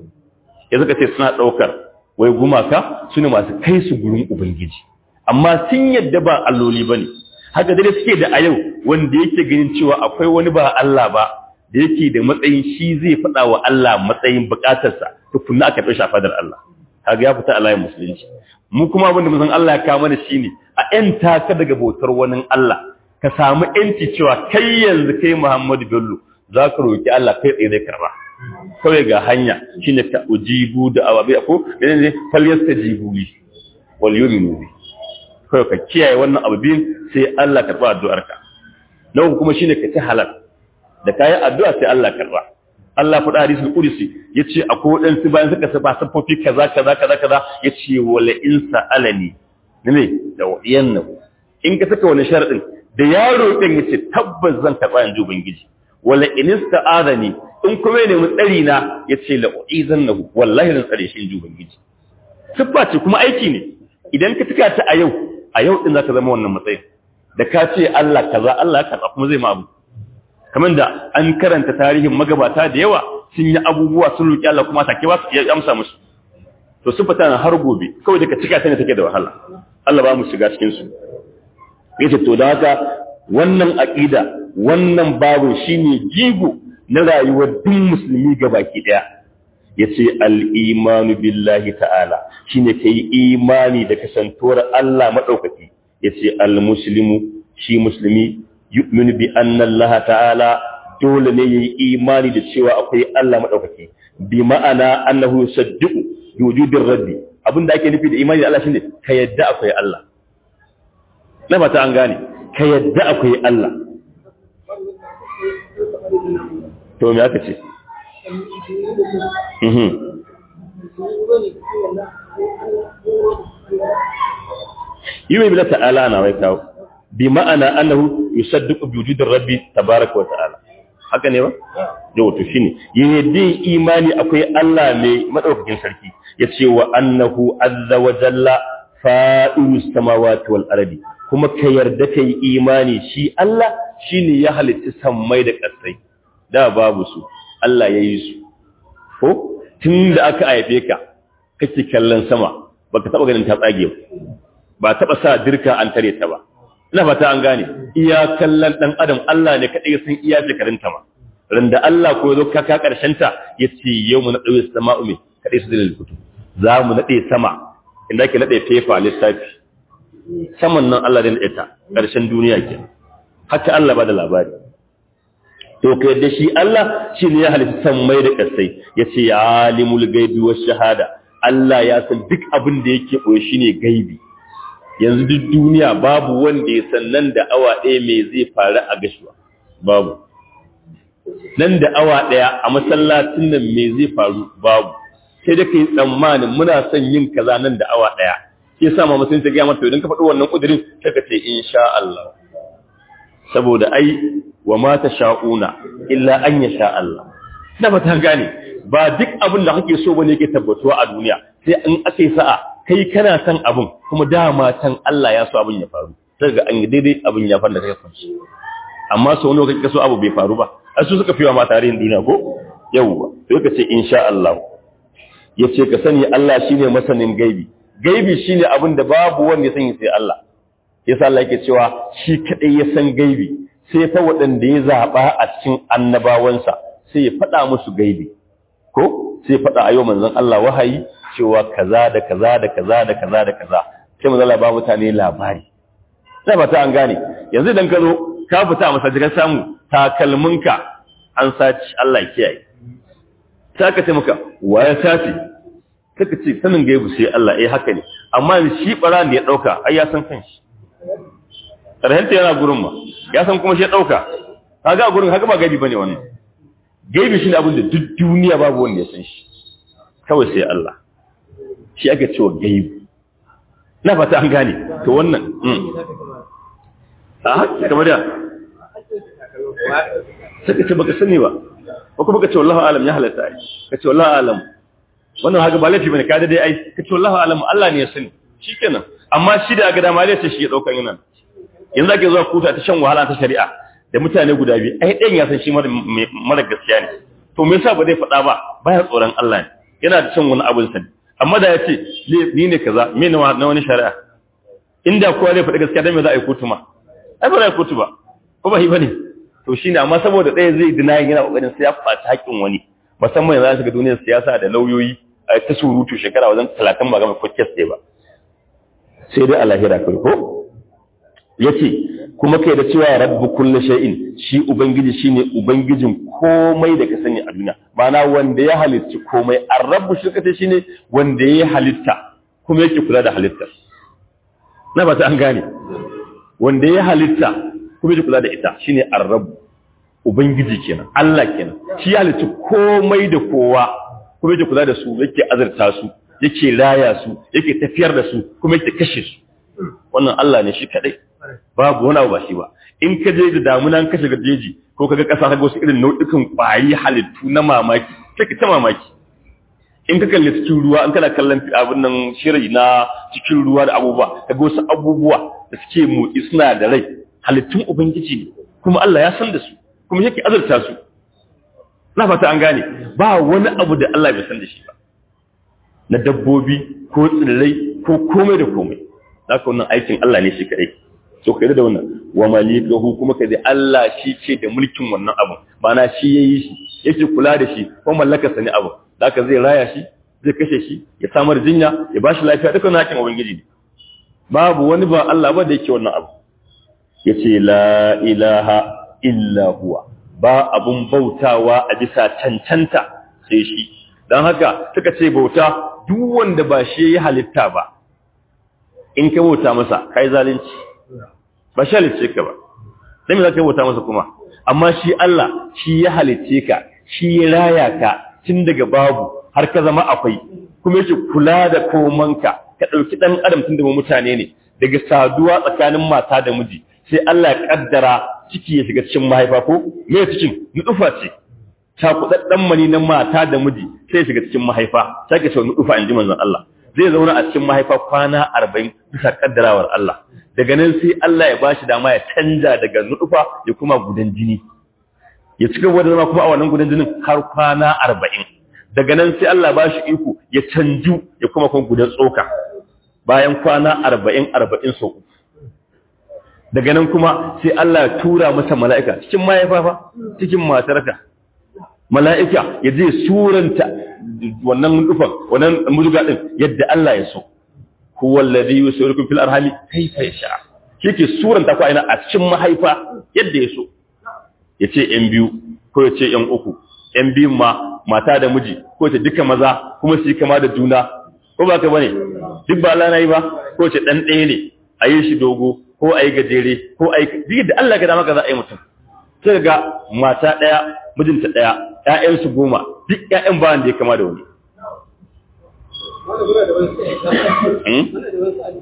ya suka ce suna daukar wai gumaka sune masu kai su gurin ubangiji amma sun yadda ba alloli bane haka dai suke da a yau wanda yake ganin cewa akwai wani ba Allah ba da yake da matsayin shi zai faɗa wa Allah matsayin bukatarsa tukunna aka fi shafadar Allah kaga ya fita a layin musulunci mu kuma abin da mun san Allah ya kawo mana shine a ‘yanta ka daga bautar wani Allah, ka samu ‘yanci cewa kai yanzu kai Muhammadu Bello za ka roƙi Allah kai tsaye zai karba. Kawai ga hanya shi ne ka ujibu da awabi a ko, da ne falyar ta jibu li, wal yomi nubi. Kawai ka kiyaye wannan abu biyun sai Allah karɓa addu'arka. Na uku kuma shi ne ka ci halal, da kayan addu'a sai Allah karɓa. Allah faɗa hadisul qudsi yace akwai wadansu bayan suka saba safofi kaza kaza kaza kaza yace wala in sa'alani ne da wadiyan nan in ka saka wani sharadin da yaro din yace tabbas zan karba yanzu ubangiji wala in ista'adani in kuma ne mu tsari na yace la uizannahu wallahi zan tsare shi inji ubangiji siffa ce kuma aiki ne idan ka tuka ta a yau a yau din zaka zama wannan matsayin da ka ce Allah kaza Allah ya karba kuma zai ma abu kamar da an karanta tarihin magabata da yawa sun yi abubuwa sun roki Allah kuma take ba su ya amsa musu to su fita har gobe kawai da ka cika ta ne take da wahala Allah ba mu shiga cikin su yace to da haka wannan aqida wannan babu shine jigo na rayuwar duk musulmi gabaki daya yace al-imanu billahi ta'ala shine kai imani da kasantuwar Allah madaukaki yace al-muslimu shi musulmi yu'minu bi anna Allah ta'ala dole ne yayi imani da cewa akwai Allah madaukaki bi ma'ana annahu yusaddiqu bi wujudir rabbi abinda ake nufi da imani da Allah shine ka yadda akwai Allah na fata an gane ka yadda akwai Allah to me aka ce mhm yi bila ta'ala na wai kawo bi ma'ana annahu yusaddiqu bi wujudir rabbi tabaaraka wa ta'ala haka ne ba yau to shine yadda imani akwai Allah mai madaukakin sarki yace wa annahu azza wa jalla fa'irus samawati wal ardi kuma ka yarda kai imani shi Allah shine ya halitta sammai da ƙasai da babu su Allah ya yi su ko tun da aka haife ka kake kallon sama baka taba ganin ta tsage ba taba sa dirka an tare ta ba ina fata an gane iya kallon dan adam Allah ne kadai san iya shekarun ta ma randa Allah ko zo ka ka karshen ta yace yau mu nade sama'u me kadai su dalil kutu za mu nade sama inda ke nade fefa lissafi saman nan Allah zai nade ta karshen duniya ke haka Allah ba da labari to ka yadda shi Allah shi ne ya halitta sammai da ƙasai ya ce ya alimul gaibi wa shahada Allah ya san duk abin da yake ɓoye shi ne gaibi yanzu duk duniya babu wanda ya san nan da awa ɗaya mai zai faru a gashuwa babu nan da awa ɗaya a masallacin nan mai zai faru babu sai da ka yi tsammanin muna son yin kaza nan da awa ɗaya ke sa ma musulunci gaya mata idan ka faɗi wannan ƙudurin sai ka ce insha Allah saboda ai wa ma tasha'una illa an yasha Allah na ba ta gane ba duk abin da kake so bane yake tabbatuwa a duniya sai in ake sa'a kai kana son abin kuma dama can Allah ya so abin ya faru sai ga an yi daidai abin ya fara kai kansu amma sau wani kake so abu bai faru ba ai su suka fiwa ma tarihin duniya ko yawwa sai ka ce insha Allah yace ka sani Allah shine masanin gaibi gaibi shine abin da babu wanda ya sani sai Allah yasa Allah yake cewa shi kadai ya san gaibi sai fa waɗanda ya zaba a cikin annabawansa sai ya faɗa musu gaibi ko sai faɗa a yau manzon Allah wahayi cewa kaza da kaza da kaza da kaza da kaza sai manzon Allah ba mutane labari sai ba ta an gane yanzu idan ka zo ka fita masa ka samu takalminka an saci Allah ya kiyaye sai ka ce maka ya sace kaka ce sanin gaibu sai Allah eh haka ne amma shi bara da ya dauka ai ya san kanshi karhanta yana gurin ma ya san kuma shi ya dauka kaga gurin haka ba gaibi bane wannan gaibi shine abin da duk duniya babu wanda ya san shi kawai sai Allah shi ake cewa gaibi na fata an gane to wannan a haka kamar da sai ka ce baka sani ba ko kuma ka ce wallahu alam ya halatta ai ka ce wallahu alam wannan haka ba laifi bane ka da dai ai ka ce wallahu alam Allah ne ya sani shikenan amma shi da ga dama lai shi ya daukan yana yanzu ake zuwa kuta ta shan wahala ta shari'a da mutane guda biyu ai ɗayan ya san shi mara gaskiya ne to me yasa ba zai faɗa ba baya tsoron Allah ne yana da cin wani abin sani amma da ya ce ni ne kaza me na wani shari'a inda kowa zai faɗi gaskiya dan me za a yi kotu ma ai ba za a yi kotu ba ko ba shi bane to shine amma saboda ɗaya zai dina yana kokarin sai ya faci haƙƙin wani musamman yanzu shiga duniyar siyasa da lauyoyi a ta surutu shekara wajen talatin ba gama podcast ɗaya ba sai dai a lahira kai ko yace kuma kai da cewa rabbu kulli shay'in shi ubangiji shine ubangijin komai da ka sani a duniya ma'ana wanda ya halitta komai ar-rabbu shi kace shine wanda ya halitta kuma yake kula da halittar na ba ta an gane wanda ya halitta kuma yake kula da ita shine ar-rabbu ubangiji kenan Allah kenan shi ya halitta komai da kowa kuma yake kula da su yake azurta su yake raya su yake tafiyar da su kuma yake kashe su wannan Allah ne shi kadai babu wani abu ba shi ba in ka je da damunan ka shiga jeji ko kaga kasa kaga wasu irin nau'ikan kwari halittu na mamaki sai ka ta mamaki in ka kalli cikin ruwa in kana kallon abin nan shiri na cikin ruwa da abubuwa kaga wasu abubuwa da suke motsi suna da rai halittun ubangiji ne kuma Allah ya san da su kuma yake azurta su na fata an gane ba wani abu da Allah bai san da shi ba na dabbobi ko tsirrai ko komai da komai haka wannan aikin Allah ne shi kadai so ka da wannan wa malikahu kuma ka da Allah shi ce da mulkin wannan abu mana shi yayi shi yake kula da shi ko mallaka sani abu haka zai raya shi zai kashe shi ya samar jinya ya bashi lafiya duka wannan hakin ubangiji ne babu wani ba Allah ba da yake wannan abu yace la ilaha illa huwa ba abun bautawa a bisa cancanta sai shi dan haka suka ce bauta duk wanda ba shi ya halitta ba in ka bauta masa kai zalunci ba shi halicce ka ba sai me za ka bauta masa kuma amma shi Allah shi ya halicce ka shi ya raya ka tun daga babu har ka zama akwai kuma yake kula da komanka ka ɗauki ɗan adam tun da mutane ne daga saduwa tsakanin mata da miji sai Allah ya kaddara ciki ya shiga cikin mahaifa ko me cikin nufa ce cakuɗaɗɗen mani na mata da miji sai ya shiga cikin mahaifa sai ka ce nufa in ji manzon Allah zai zauna a cikin mahaifa kwana arba'in bisa kaddarawar Allah daga nan sai Allah ya bashi dama ya canja daga nufa ya kuma gudan jini ya cika wadda zama kuma a wannan gudan jinin har kwana arba'in daga nan sai Allah ba shi iko ya canju ya kuma kuma gudan tsoka bayan kwana arba'in arba'in sau uku daga nan kuma sai Allah ya tura masa mala'ika cikin mahaifa cikin matarka mala'ika ya je suranta wannan nufan wannan muduga din yadda Allah ya so huwa alladhi yusirukum fil arhami kayfa yasha yake suranta ku aina a cikin mahaifa yadda ya so yace yan biyu ko yace yan uku yan biyun ma mata da miji ko yace duka maza kuma su yi kama da juna ko ba ka bane duk ba Allah nayi ba ko yace dan ɗaya ne a yi shi dogo ko a yi gajere ko a yi duk da Allah ga dama ka za a yi mutum sai ga mata ɗaya mijinta ɗaya ‘ya'yansu goma duk ‘ya'yan bayan da ya kama da wani.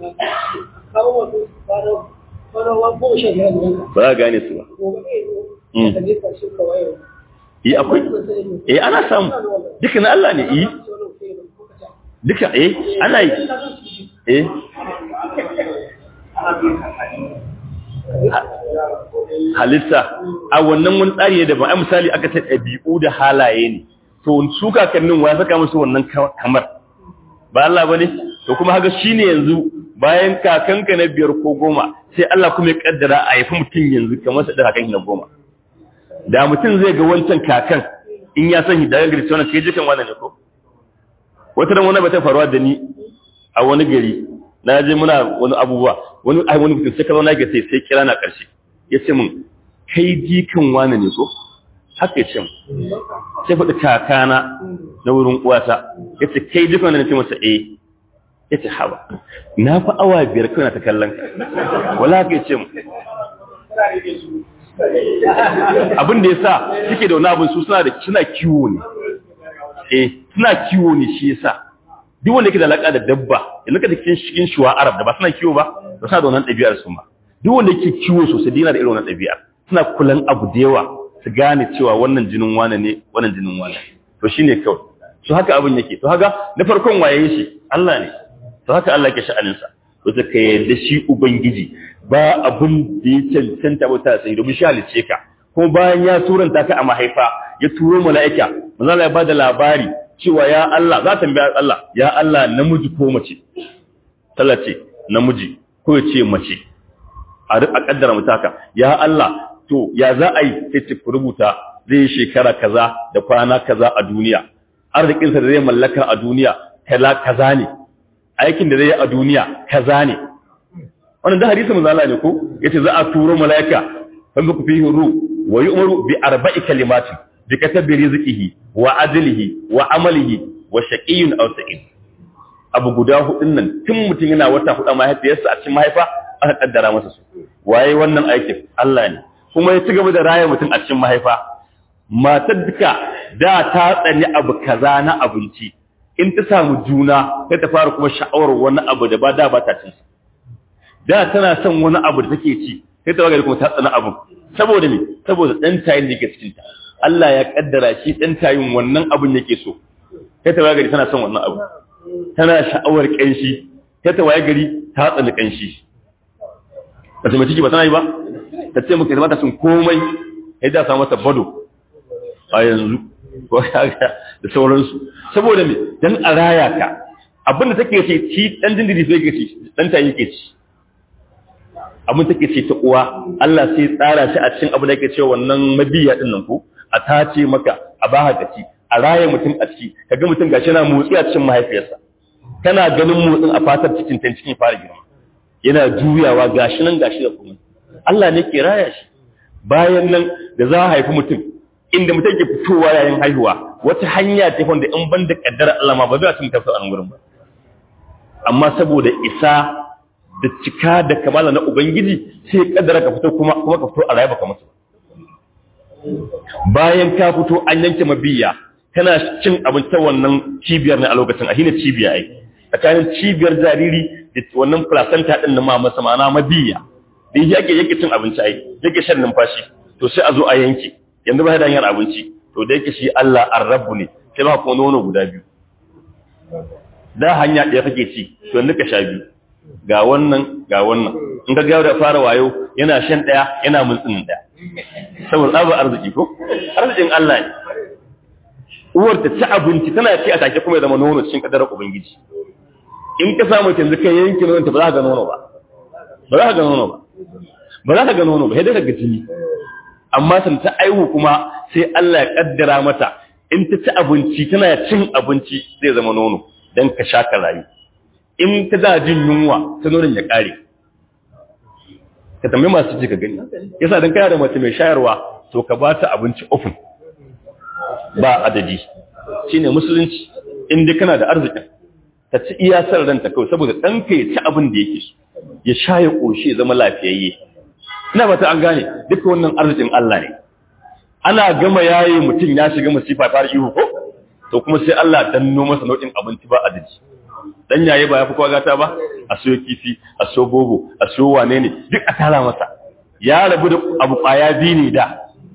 Ba za a gane su ba. yi akwai eh ana samu duka na Allah ne yi duka eh ana yi eh halitta a wannan wani tsari ne da ba a misali aka ta ɗabi'u da halaye ne to su kakannin wa ya saka musu wannan kamar ba Allah ba ne to kuma haka shi ne yanzu bayan kakanka na biyar ko goma sai Allah kuma ya kaddara a haifi mutum yanzu kamar sa da kakan na goma da mutum zai ga wancan kakan in ya san hidayar gari wannan kai jikan wannan ne ko wata ran wani ba ta faruwa da ni a wani gari na je muna wani abubuwa wani ai wani mutum sai ka zauna ga sai sai kira na karshe ya ce min kai jikan wani ne ko haka ya ce min sai faɗi kakana na wurin uwata ya ce kai jikan wani ne ce masa eh ya ce haba na fi awa biyar kawai na ta kallon ka wala haka ya ce min abin da ya sa suke da wani abin su suna da suna kiwo ne eh suna kiwo ne shi yasa duk wanda yake da alaka da dabba yanzu ka cikin cikin shuwa arab da ba suna kiwo ba ba suna da wannan ɗabi'ar su ma duk wanda yake kiwo sosai dina da irin wannan ɗabi'ar suna kulan abu da yawa su gane cewa wannan jinin wane ne wannan jinin wane to shine kawai to haka abin yake to haka na farkon waye shi Allah ne to haka Allah yake sha'anin sa to ka yarda shi ubangiji ba abin da ya cancanta ba ta sai domin shi halice ka kuma bayan ya turanta ka a mahaifa ya turo mala'ika manzo Allah ya bada labari cewa ya Allah za ta tambaya Allah ya Allah namiji ko mace tallace namiji ko ya ce mace a kaddara mutaka ya Allah to ya za a yi sai ce rubuta zai shekara kaza da kwana kaza a duniya arzikinsa da zai mallaka a duniya kala kaza ne aikin da zai yi a duniya kaza ne wannan da hadisi manzo Allah ne ko yace za a turo malaika fa ku fihi ru wa yu'maru bi arba'i kalimatin bi katabi rizqihi wa adlihi wa amalihi wa shaqiyyun aw sa'id abu guda hudun nan tun mutum yana wata hudu mahaifiyarsa a cikin mahaifa aka kaddara masa su waye wannan aikin Allah ne kuma ya ci gaba da raya mutum a cikin mahaifa matar duka da ta tsani abu kaza na abinci in ta samu juna sai ta fara kuma sha'awar wani abu da ba da ba ta cin da tana son wani abu da take ci sai ta wagari kuma ta tsana abu saboda me saboda dan tayin da yake cikin ta Allah ya kaddara shi dan tayin wannan abun yake so sai ta wagari tana son wannan abu tana sha'awar kanshi sai ta wagari ta tsana kanshi ba ta mace ba tana yi ba ta ce muka zama ta sun komai sai da samu mata bado a yanzu ko da sauransu saboda me dan a raya ka abin da take ce ci dan dindiri sai yake ci dan ta yake ci abin take ce ta uwa Allah sai tsara shi a cikin abin da yake cewa wannan mabiya din nan ko a tace maka a ba ka ci a raya mutum a ciki kaga mutum gashi yana motsi a cikin mahaifiyarsa kana ganin motsin a fatar cikin tan cikin fara girma yana juyawa gashi nan gashi da kuma Allah ne ke raya shi bayan nan da za a haifi mutum inda mutum ke fitowa yayin haihuwa wata hanya ce wanda in ban da kaddara Allah ma ba zai ci mutum a gurin ba amma saboda isa da cika da kamala na ubangiji sai kaddara ka fito kuma kuma ka fito a rayuwa ka mutu bayan ka fito an yanke mabiya kana cin abinci wannan cibiyar ne a lokacin a shine cibiya ai tsakanin cibiyar jariri da wannan placenta din na mama ma'ana mabiya da yake yake cin abinci ai yake shan numfashi to sai a zo a yanke yanzu ba da hanyar abinci to da yake shi Allah ar-rabbu ne sai ba kuma nono guda biyu da hanya ɗaya kake ci to yanzu ka sha biyu ga wannan ga wannan in ka gawo da fara wayo yana shan ɗaya yana mulkin ɗaya saboda tsabar arziki ko arzikin Allah ne uwar ta ci abinci tana ci a take kuma ya zama nono cikin kadarar ubangiji in ka samu yanzu kai yanke nonon ta ba za ka ga nono ba ba za ka ga nono ba ba za ka ga nono ba sai dai ka ga jini amma san ta aihu kuma sai Allah ya kaddara mata in ta ci abinci tana cin abinci zai zama nono dan ka sha ka rayu in ta da jin yunwa ta nonon ya kare ka tambayi masu ji ka gani yasa dan kana da mace mai shayarwa to ka ba ta abinci ofin ba adadi shine musulunci in dai kana da arzikin ta ci iya san ranta kawai saboda ɗanka ya ci abin da yake so ya sha ya ƙoshi ya zama lafiyayye ina ba ta an gane duka wannan arzikin Allah ne ana gama yayi mutum ya shiga masifa fara ihu ko to kuma sai Allah danno masa nau'in abinci ba adadi dan yayi ba ya fi kwagata ba a siyo kifi a siyo bobo a siyo wane ne duk a tara masa ya rabu da abu kwaya biyu ne da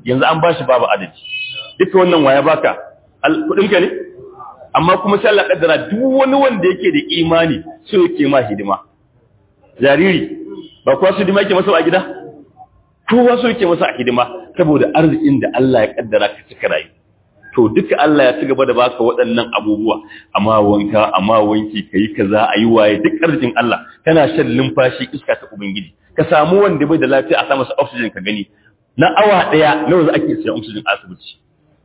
yanzu an bashi babu adadi duka wannan waya baka kudinka ne amma kuma sai Allah kaddara duk wani wanda yake da imani so yake ma hidima jariri ba kowa su hidima yake masa a gida kowa so yake masa a hidima saboda arzikin da Allah ya kaddara ka cika rayu to duka Allah ya ci gaba da baka waɗannan abubuwa amma wanka amma wanki kai kaza ayi waye duk arzikin Allah kana shan numfashi iska ta ubangiji ka samu wanda bai da lafiya a sa masa oxygen ka gani na awa daya nawa za ake siyan oxygen asibiti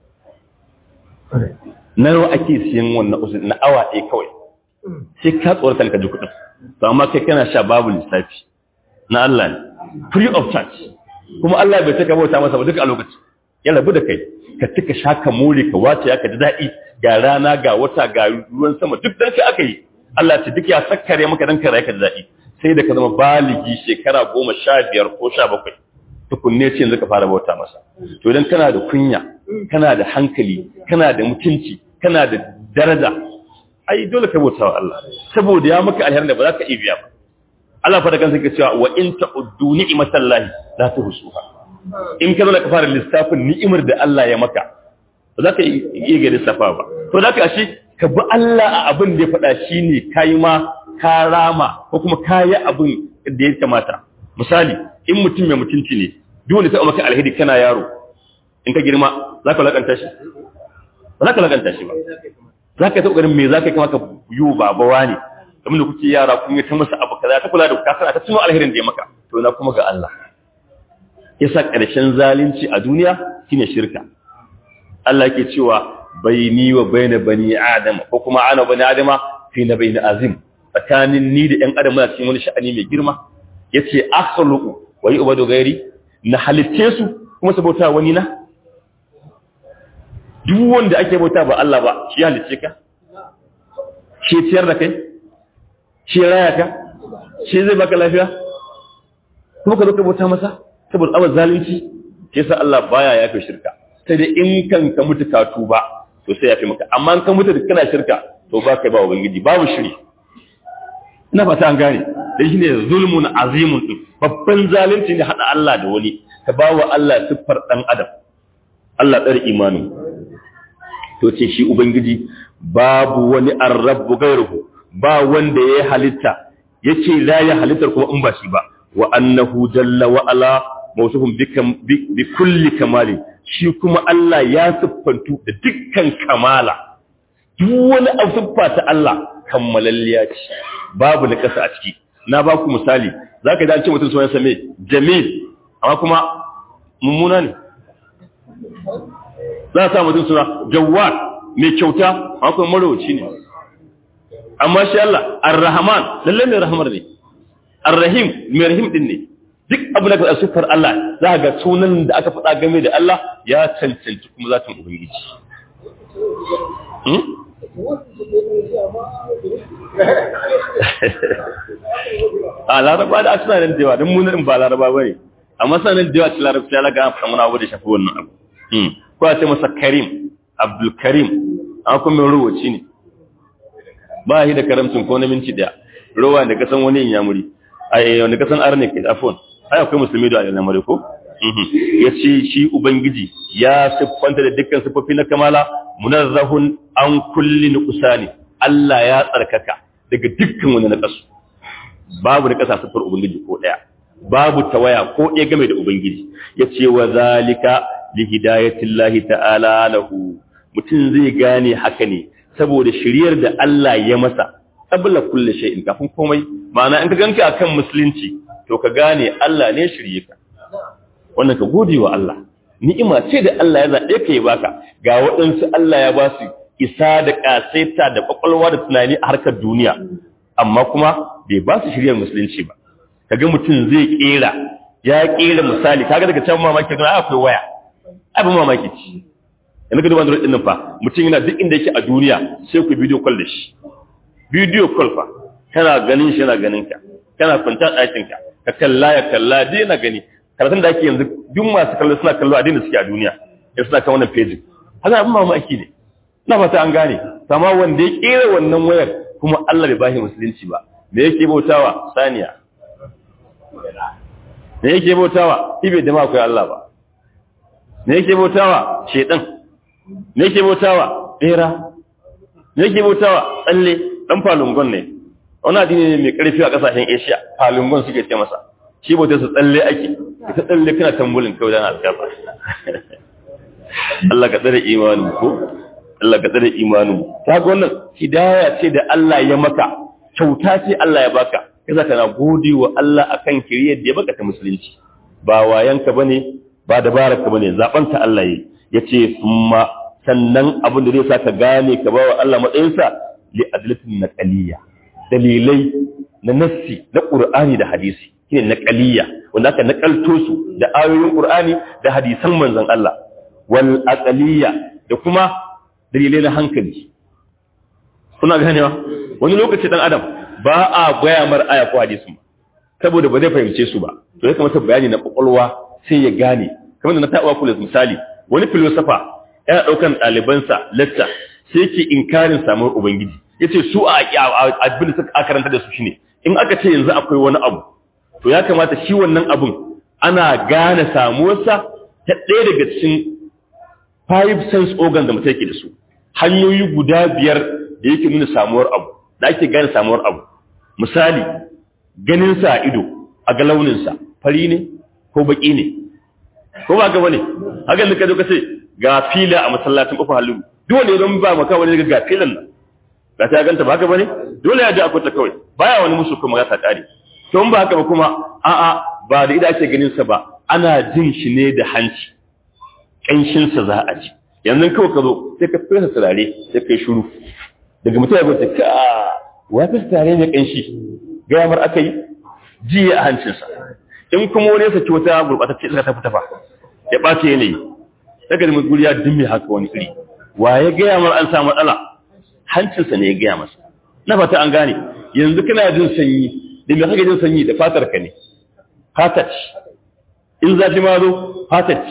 nawa ake siyan wannan oxygen na awa daya kawai sai ka tsorata ka ji kuɗin to amma kai kana sha babu lissafi na Allah ne free of charge kuma Allah bai taka bauta masa ba duka a lokaci ya rabu da kai ka tuka shaka more ka wace ya ka ji daɗi ga rana ga wata ga ruwan sama duk dan kai aka yi Allah ce duk ya sakkare maka dan ka rayu ka ji daɗi sai da ka zama baligi shekara goma sha biyar ko sha bakwai tukunne ce yanzu ka fara bauta masa to idan kana da kunya kana da hankali kana da mutunci kana da daraja ai dole ka bauta wa Allah saboda ya maka alherin da ba za ka iya biya ba Allah fa da kansa yake cewa wa in ta'uddu ni'matallahi la tuhsuha in ka zo ka fara lissafin ni'imar da Allah ya maka ba za ka iya ga lissafa ba to da ka shi ka bi Allah a abin da ya faɗa shine kai ma ka rama ko kuma kayi abin da ya kamata misali in mutum mai mutunci ne duk wanda ta maka alheri kana yaro in ka girma za ka lakanta shi ba za ka lakanta shi ba za ka yi ta ƙoƙarin me za ka yi kama ka yi wa babawa ne kamar da kuke yara kun yi ta masa abu kaza ta kula da kasar ta tuno alherin da ya maka to na kuma ga Allah yasa ƙarshen zalunci a duniya shine shirka Allah yake cewa baini wa baina bani adam ko kuma ana bani adama fi na baina azim tsakanin ni da ƴan adam muna cikin wani sha'ani mai girma yace akhluqu wa yu'badu ghairi na halitte su kuma su bauta wani na duk wanda ake bauta ba Allah ba shi halitte ka shi ciyar da kai shi raya ka shi zai baka lafiya kuma ka zo ka bauta masa saboda abar zalunci ke sa Allah baya yafe shirka sai dai in kan ka mutu ka tuba to sai yafe maka amma in ka mutu kana shirka to ba kai ba ubangiji babu shiri ina fata an gane dan shine zulmun azimun din babban zalunci ne hada Allah da wani ka bawa Allah siffar dan adam Allah dar imanin to ce shi ubangiji babu wani arrabu gairuhu ba wanda ya halitta yace la ya halittar kuma in ba shi ba wa annahu jalla wa ala mawsuhum bi kulli kamali shi kuma Allah ya siffantu da dukkan kamala duk wani siffa ta Allah kammalalliya ce babu na kasa a ciki na ba ku misali zaka ji an ce mutum sunan sa me jamil amma kuma mummuna ne za a sa mutum suna jawwad mai kyauta amma kuma marowaci ne amma shi Allah ar-rahman lalle mai rahmar ne ar-rahim mai rahim din ne duk abu da ka sufar Allah za ga sunan da aka faɗa game da Allah ya cancanci kuma zatin ubangiji a laraba da suna nan dewa don munin ba laraba ba ne amma suna nan dewa cikin larabci ya laga faɗa wani abu da shafi wannan abu ko a ce masa karim abdul karim an kuma ruwaci ne ba shi da karamcin ko na minci daya rowa da kasan wani yamuri ai wanda kasan arne kai afon ai akwai musulmi da yamuri ko ya ce shi ubangiji ya siffanta da dukkan siffofi na kamala munazzahun an kulli nuqsani Allah ya tsarkaka daga dukkan wani naqasu babu naqasa siffar ubangiji ko daya babu tawaya ko ɗaya game da ubangiji yace wa zalika li hidayatillahi ta'ala lahu mutum zai gane haka ne saboda shiryar da Allah ya masa qabla kulli shay'in kafin komai ma'ana in ka ganka akan musulunci to ka gane Allah ne shirye ka wannan ka gode wa Allah ni'ima ce da Allah ya zaɓe ka yi baka ga waɗansu Allah ya ba su isa da ƙasaita da ƙwaƙwalwa da tunani a harkar duniya amma kuma bai ba su shiryar musulunci ba kaga mutum zai ƙera ya ƙera misali kaga daga can mamaki ga akwai waya abin mamaki ci yanzu ka duba android ɗin fa mutum yana duk inda yake a duniya sai ku bidiyo call da shi bidiyo call fa kana ganin shi yana ganin ka kana kwanta ɗakin ka ka kalla ya kalla dai na gani karatun da ake yanzu duk masu kallo suna kallo a da suke a duniya ya suna kan wannan pejin haka abin mamaki ne na fata an gane sama wanda ya kera wannan wayar kuma Allah bai bashi musulunci ba me yake bautawa saniya me yake bautawa ibe da ma akwai Allah ba me yake bautawa shedan me yake bautawa bera me yake bautawa tsalle dan falungon ne wani addini ne mai karfi a kasashen Asia falungon suke ce masa shi bautar su tsalle ake ita tsalle kana tambulin kawai dan alƙafa Allah ka tsare imanin ko Allah ka tsare imanin ta ga wannan hidaya ce da Allah ya maka kyauta ce Allah ya baka kaza kana gode wa Allah akan kiriyar da ya baka ta musulunci ba wayanka bane ba dabararka bane zaben ta Allah yi yace kuma sannan abin da zai saka gane ka bawa Allah matsayinsa li adlatin naqaliyya dalilai na nassi na Qur'ani da hadisi shine naqaliyya wanda aka nakalto su da ayoyin Qur'ani da hadisan manzon Allah wal aqaliyya da kuma dalilai na hankali kuna ganewa wani lokaci dan adam ba a gaya mar aya ko hadisi saboda ba zai fahimce su ba to ya kamata bayani na kwakwalwa sai ya gane kamar da na taɓa kula misali wani filosofa yana ɗaukan ɗalibansa lecture sai yake inkarin samuwar ubangiji yace su a abin da suka karanta da su shine in aka ce yanzu akwai wani abu to ya kamata shi wannan abun ana gane samuwarsa ta ɗaya daga cikin five sense organ da mutum yake da su hanyoyi guda biyar da yake nuna samuwar abu da ake gane samuwar abu misali ganin sa a ido a ga launinsa fari ne ko baki ne ko ba gaba ne hakan da ka zo ka ce ga fila a masallacin kofar halin dole don ba maka wani ga filan nan ga ta ganta ba haka bane dole ya ji akwai ta kawai baya wani musu kuma ya ta kare to in ba haka ba kuma a'a ba da ida ake ganin sa ba ana jin shi ne da hanci kanshin sa za a ji yanzu kawai ka zo sai ka fesa turare sai kai shiru daga mutum ya gwata ka wa fesa turare ne kanshi gaya mar aka yi jiya a hancinsa in kuma wani ya saki wata gurɓatacce iska ta fita fa ya ɓace yanayi daga da guri ya dimme haka wani iri wa ya gaya mar an samu matsala hancinsa ne ya gaya masa na fata an gane yanzu kana jin sanyi da me kake jin sanyi da fatar ka ne fatar in zafi ma zo fatar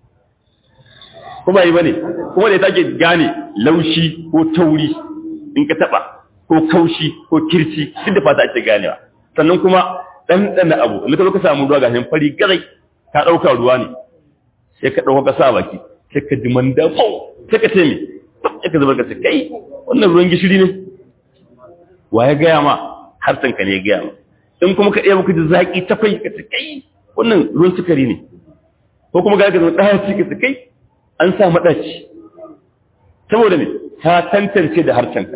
ko ba yi bane kuma da take gane laushi ko tauri in ka taba ko kaushi ko kirci duk da fata ake ganewa sannan kuma ɗanɗana abu in ka zo ka samu ruwa gashin fari gazai ka ɗauka ruwa ne sai ka ɗauka ka sa baki sai ka ji manda fau sai ka ce me sai ka zubar ka ce kai wannan ruwan gishiri ne wa ya gaya ma harsan ka ne ya gaya ma in kuma ka ɗaya maka ji zaƙi ta fai ka ce kai wannan ruwan sukari ne ko kuma ga ka zama ɗaya ci ka ce kai an sa maɗaci saboda ne ta tantance da harshenka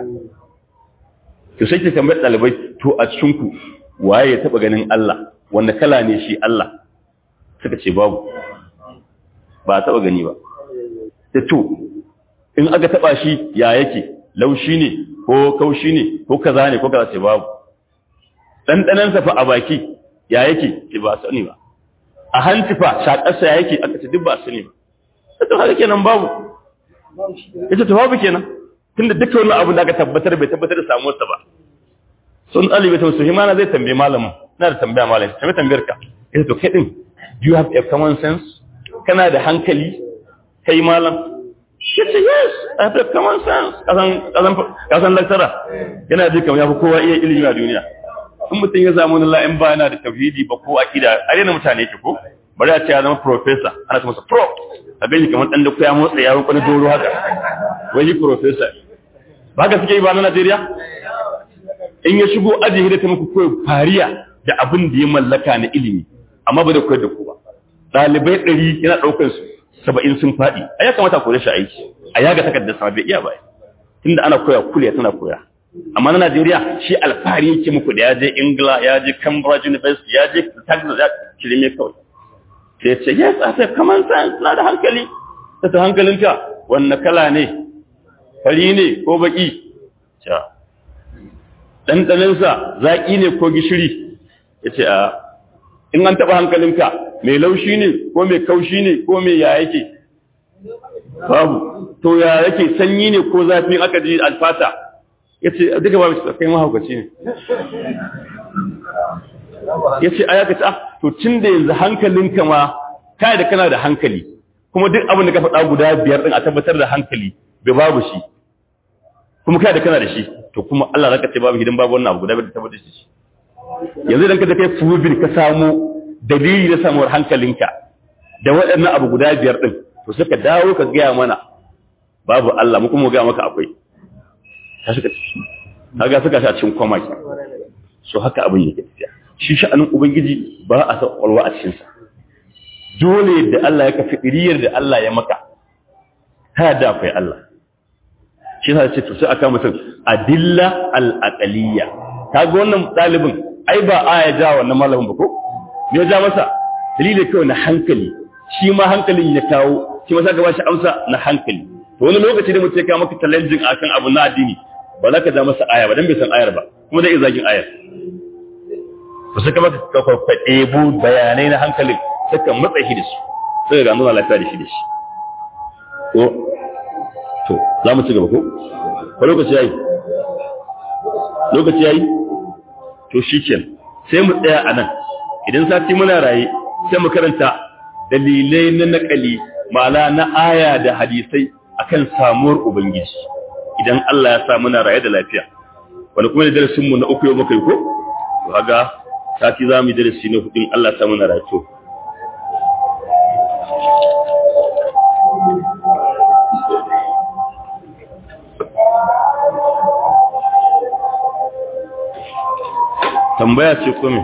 to sai ke tambayar ɗalibai to a cikinku waye ya taɓa ganin Allah wanda kala ne shi Allah suka ce babu ba a taɓa gani ba da to in aka taɓa shi ya yake laushi ne ko kaushi ne ko kaza ne ko kaza ce babu ɗanɗanansa fa a baki ya yake ce ba sani ba a hanci fa shaƙarsa ya yake aka ce duk ba sani ba ta haka kenan babu ita ta babu kenan tunda duka wani abu da aka tabbatar bai tabbatar da samuwarsa ba sun ɗalibai ta wasu himana zai tambaye malamin na da tambaya malamin tambaye tambayar ka ita to kai din do you have a common sense kana da hankali kai malam ya ce yes I have a common sense kasan kasan kasan lecturer yana ji kamar ya fi kowa iya ilimi a duniya in mutum ya zama wani la'in ba yana da tauhidi ba ko akida a na mutane ke ko bari a ce ya zama professor ana ce masa pro a gani kamar ɗan da kuya motsa yawon kwani doro haka wai professor ba ka suke yi ba na Najeriya in ya shigo aji hidda ta muku koyo fariya da abin da ya mallaka na ilimi amma ba da koyar da ku ba ɗalibai ɗari yana ɗaukar su saba'in sun faɗi a ya kamata kore shi aiki a yaga takardar sama bai iya ba tunda ana koya kuliya tana koya amma na Najeriya shi alfahari yake muku da ya je Ingila ya je Cambridge University ya je Texas ya kirime kawai sai ya ce yes I have common sense na da hankali ta ta hankalinka wanne kala ne fari ne ko baki ta ɗanɗaninsa zaƙi ne ko gishiri ya ce a in an taɓa hankalinka mai laushi ne ko mai kaushi ne ko mai ya yake babu to ya yake sanyi ne ko zafi aka ji alfata ya ce duka babu shi kai mahaukaci ne ya ce a ya kaci to cin da yanzu hankalinka ma kai da kana da hankali kuma duk abin da ka faɗa guda biyar ɗin a tabbatar da hankali bai babu shi kuma kai da kana da shi to kuma Allah zaka ce babu hidan babu wannan abu guda biyar da tabbatar da shi yanzu idan ka kai fubin ka samu dalili na samuwar hankalinka da waɗannan abu guda biyar ɗin to suka dawo ka gaya mana babu Allah mu kuma ga maka akwai ta suka kaga suka sha cikin kwama ki so haka abin yake tafiya shi sha'anin ubangiji ba a san kwalwa a cikin sa dole da Allah ya kafi iriyar da Allah ya maka ta da akwai Allah shi yasa ce to sai aka mutum adilla al-aqaliyya kaga wannan dalibin ai ba aya ja wannan malamin ba ko me ya ja masa dalili kawai na hankali shi ma hankalin ya kawo shi ma saka ba shi amsa na hankali to wani lokaci da mutum ya kawo maka challenging akan abu na addini ba za ka ja masa aya ba dan bai san ayar ba kuma zai iya zagin ayar to sai ka maka ka kwaɗebo bayanai na hankalin suka matsa shi da su suka ga nuna lafiya da shi da shi to to za mu ci gaba ko ko lokaci yayi lokaci yayi to shikenan sai mu tsaya a nan idan sati muna raye sai mu karanta dalilai na nakali ma'ana na aya da hadisai akan samuwar ubangiji idan Allah ya sa muna raye da lafiya wani kuma da darasin mu na uku yau muka yi ko to kaga sati za mu yi darasi na hudu Allah ya sa muna raye to tambaya ce kome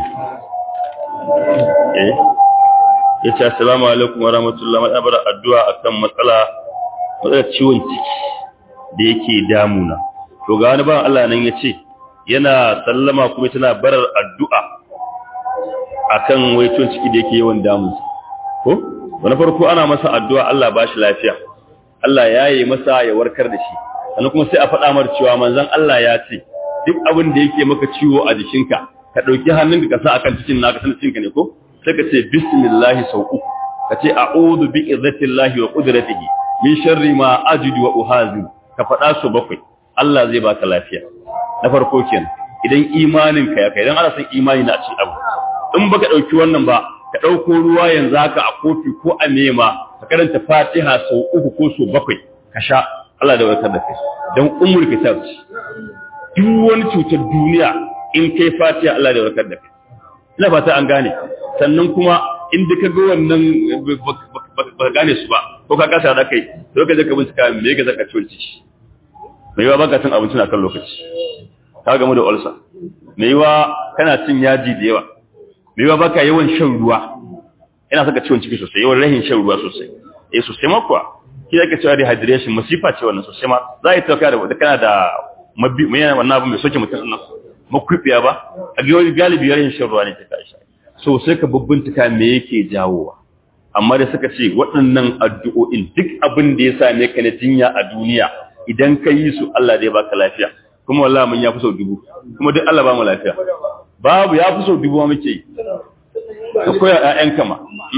eh ya ce assalamu alaikum wa rahmatullahi wa barakatuh addu'a akan matsala matsalar ciwon ciki da yake damuna to ga wani ba Allah nan yace yana sallama kuma tana barar addu'a akan wai ciwon ciki da yake yawan damunsa ko wani farko ana masa addu'a Allah ba shi lafiya Allah ya yi masa ya warkar da shi sannan kuma sai a faɗa mar cewa manzon Allah ya ce duk abin da yake maka ciwo a jikinka ka ɗauki hannunka ka sa akan cikin naka sanin cikinka ne ko sai ka ce bismillahi sau uku ka ce a'udhu bi izzatillahi wa qudratihi min sharri ma ajidu wa uhazi ka faɗa su bakwai Allah zai baka lafiya na farko kenan idan imanin ka ya kai idan ana san imani na cikin abu in baka ɗauki wannan ba ka ɗauko ruwa yanzu haka a kofi ko a nema ka karanta fatiha sau uku ko sau bakwai ka sha Allah da warkar da kai don umul kitab duk wani cutar duniya in kai fatiha Allah da warkar da kai ina fata an gane sannan kuma in ka ga wannan ba gane su ba ko ka kasa da kai to ka je ka bincika me ga zaka ciwon ciki mai yawa baka cin abinci na kan lokaci ka gamu da ulcer mai yawa kana cin yaji da yawa mai yawa baka yawan shan ruwa ina saka ciwon ciki sosai yawan rahin shan ruwa sosai eh sosai ma kuwa shi ake cewa dehydration masifa ce wannan sosai ma za a yi tauka da wanda kana da mabi mai yana wannan abu mai soke mutum nan makwibiya ba a ga wani galibi yarin shan ruwa ne ta tashi so sai ka bubbuntuka me yake jawowa amma da suka ce waɗannan addu'o'in duk abin da ya same ka na jinya a duniya idan ka yi su Allah zai baka lafiya kuma wallahi mun ya fi sau dubu kuma duk Allah ba mu lafiya babu ya fi sau dubu ma muke yi ka koya ƴaƴan kama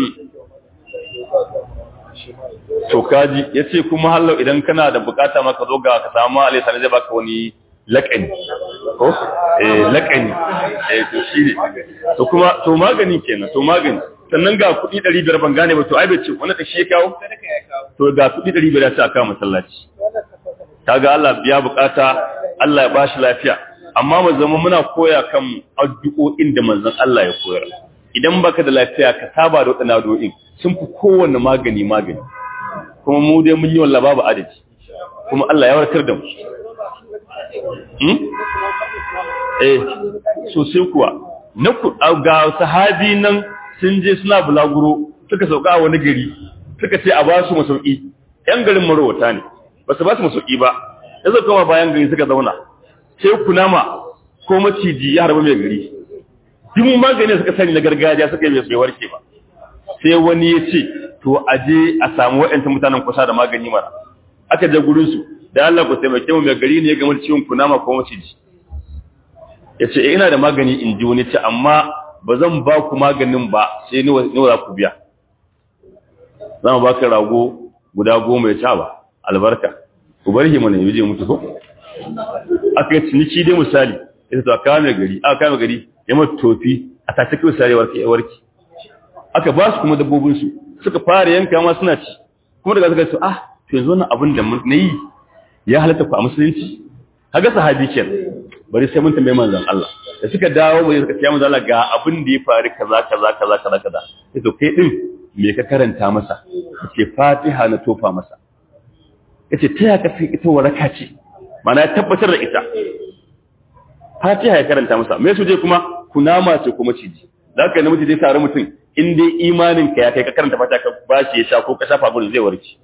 to kaji yace kuma hallau idan kana da bukata ma ka zo ga ka samu Allah sai zai baka wani laƙani ko eh laƙani eh to shine to kuma to magani kenan to magani sannan ga kuɗi 500 ban gane ba to ai bai ce wannan kashi ya kawo to ga kuɗi 500 ya ce aka masallaci kaga Allah biya bukata Allah ya bashi lafiya amma mu zama muna koya kan addu'o'in da manzon Allah ya koyar idan baka da lafiya ka saba da wadannan addu'o'in sun fi kowanne magani magani kuma mu dai mun yi wallahi babu adadi kuma Allah ya warkar da mu eh sosai kuwa na ga sahabi nan sun je suna bulaguro suka sauka a wani gari suka ce a ba su masauki yan garin marowata ne ba su ba su masauki ba ya zo kama bayan gari suka zauna sai kunama ko maciji ya harba mai gari duk magani suka sani na gargajiya suka yi bai warke ba sai wani ya ce to a je a samu waɗanta mutanen kusa da magani mara aka je gurinsu da Allah ku taimake mu mai gari ne ya gamar ciwon kunama ko maciji ya ce ina da magani in ji wani ce amma ba zan ba ku maganin ba sai ni za ku biya za mu ba ka rago guda goma ya ca ba albarka ku bar shi mana yaje mutu ko aka yi ciniki dai misali ita to aka mai gari aka kame gari ya mata tofi a tace kai misali warke ya warke aka ba su kuma dabbobin su suka fara yanka ma suna ci kuma daga suka ce ah to yanzu wannan abin da mun yi ya halatta ku a musulunci kaga sahabi kenan bari sai mun tambaye manzon Allah da suka dawo bai suka ce manzon Allah ga abin da ya faru kaza kaza kaza kaza kaza sai to kai din me ka karanta masa ce fatiha na tofa masa yace ta ya kafi ita waraka ce mana ya tabbatar da ita fatiha ya karanta masa me su je kuma kunama ce kuma ciji zaka namiji zai tare mutum in dai imanin ka ya kai ka karanta fatiha ka bashi ya sha ko ka shafa gurin zai warke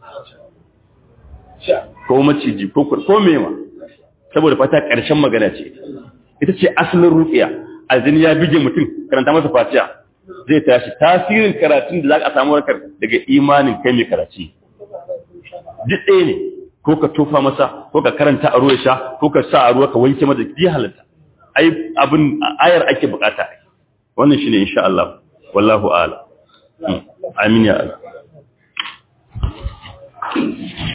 ko maciji ko ko mema saboda fata karshen magana ce ita ce asalin ruqiya azini ya bige mutum karanta masa fatiha zai tashi tasirin karatun da za ka samu warkar daga imanin kai mai karaci duk ɗaya ne ko ka tofa masa ko ka karanta a ruwa sha ko ka sa a ruwa ka wanke masa ji halatta ai abin ayar ake bukata wannan shine insha Allah wallahu a'lam amin ya Allah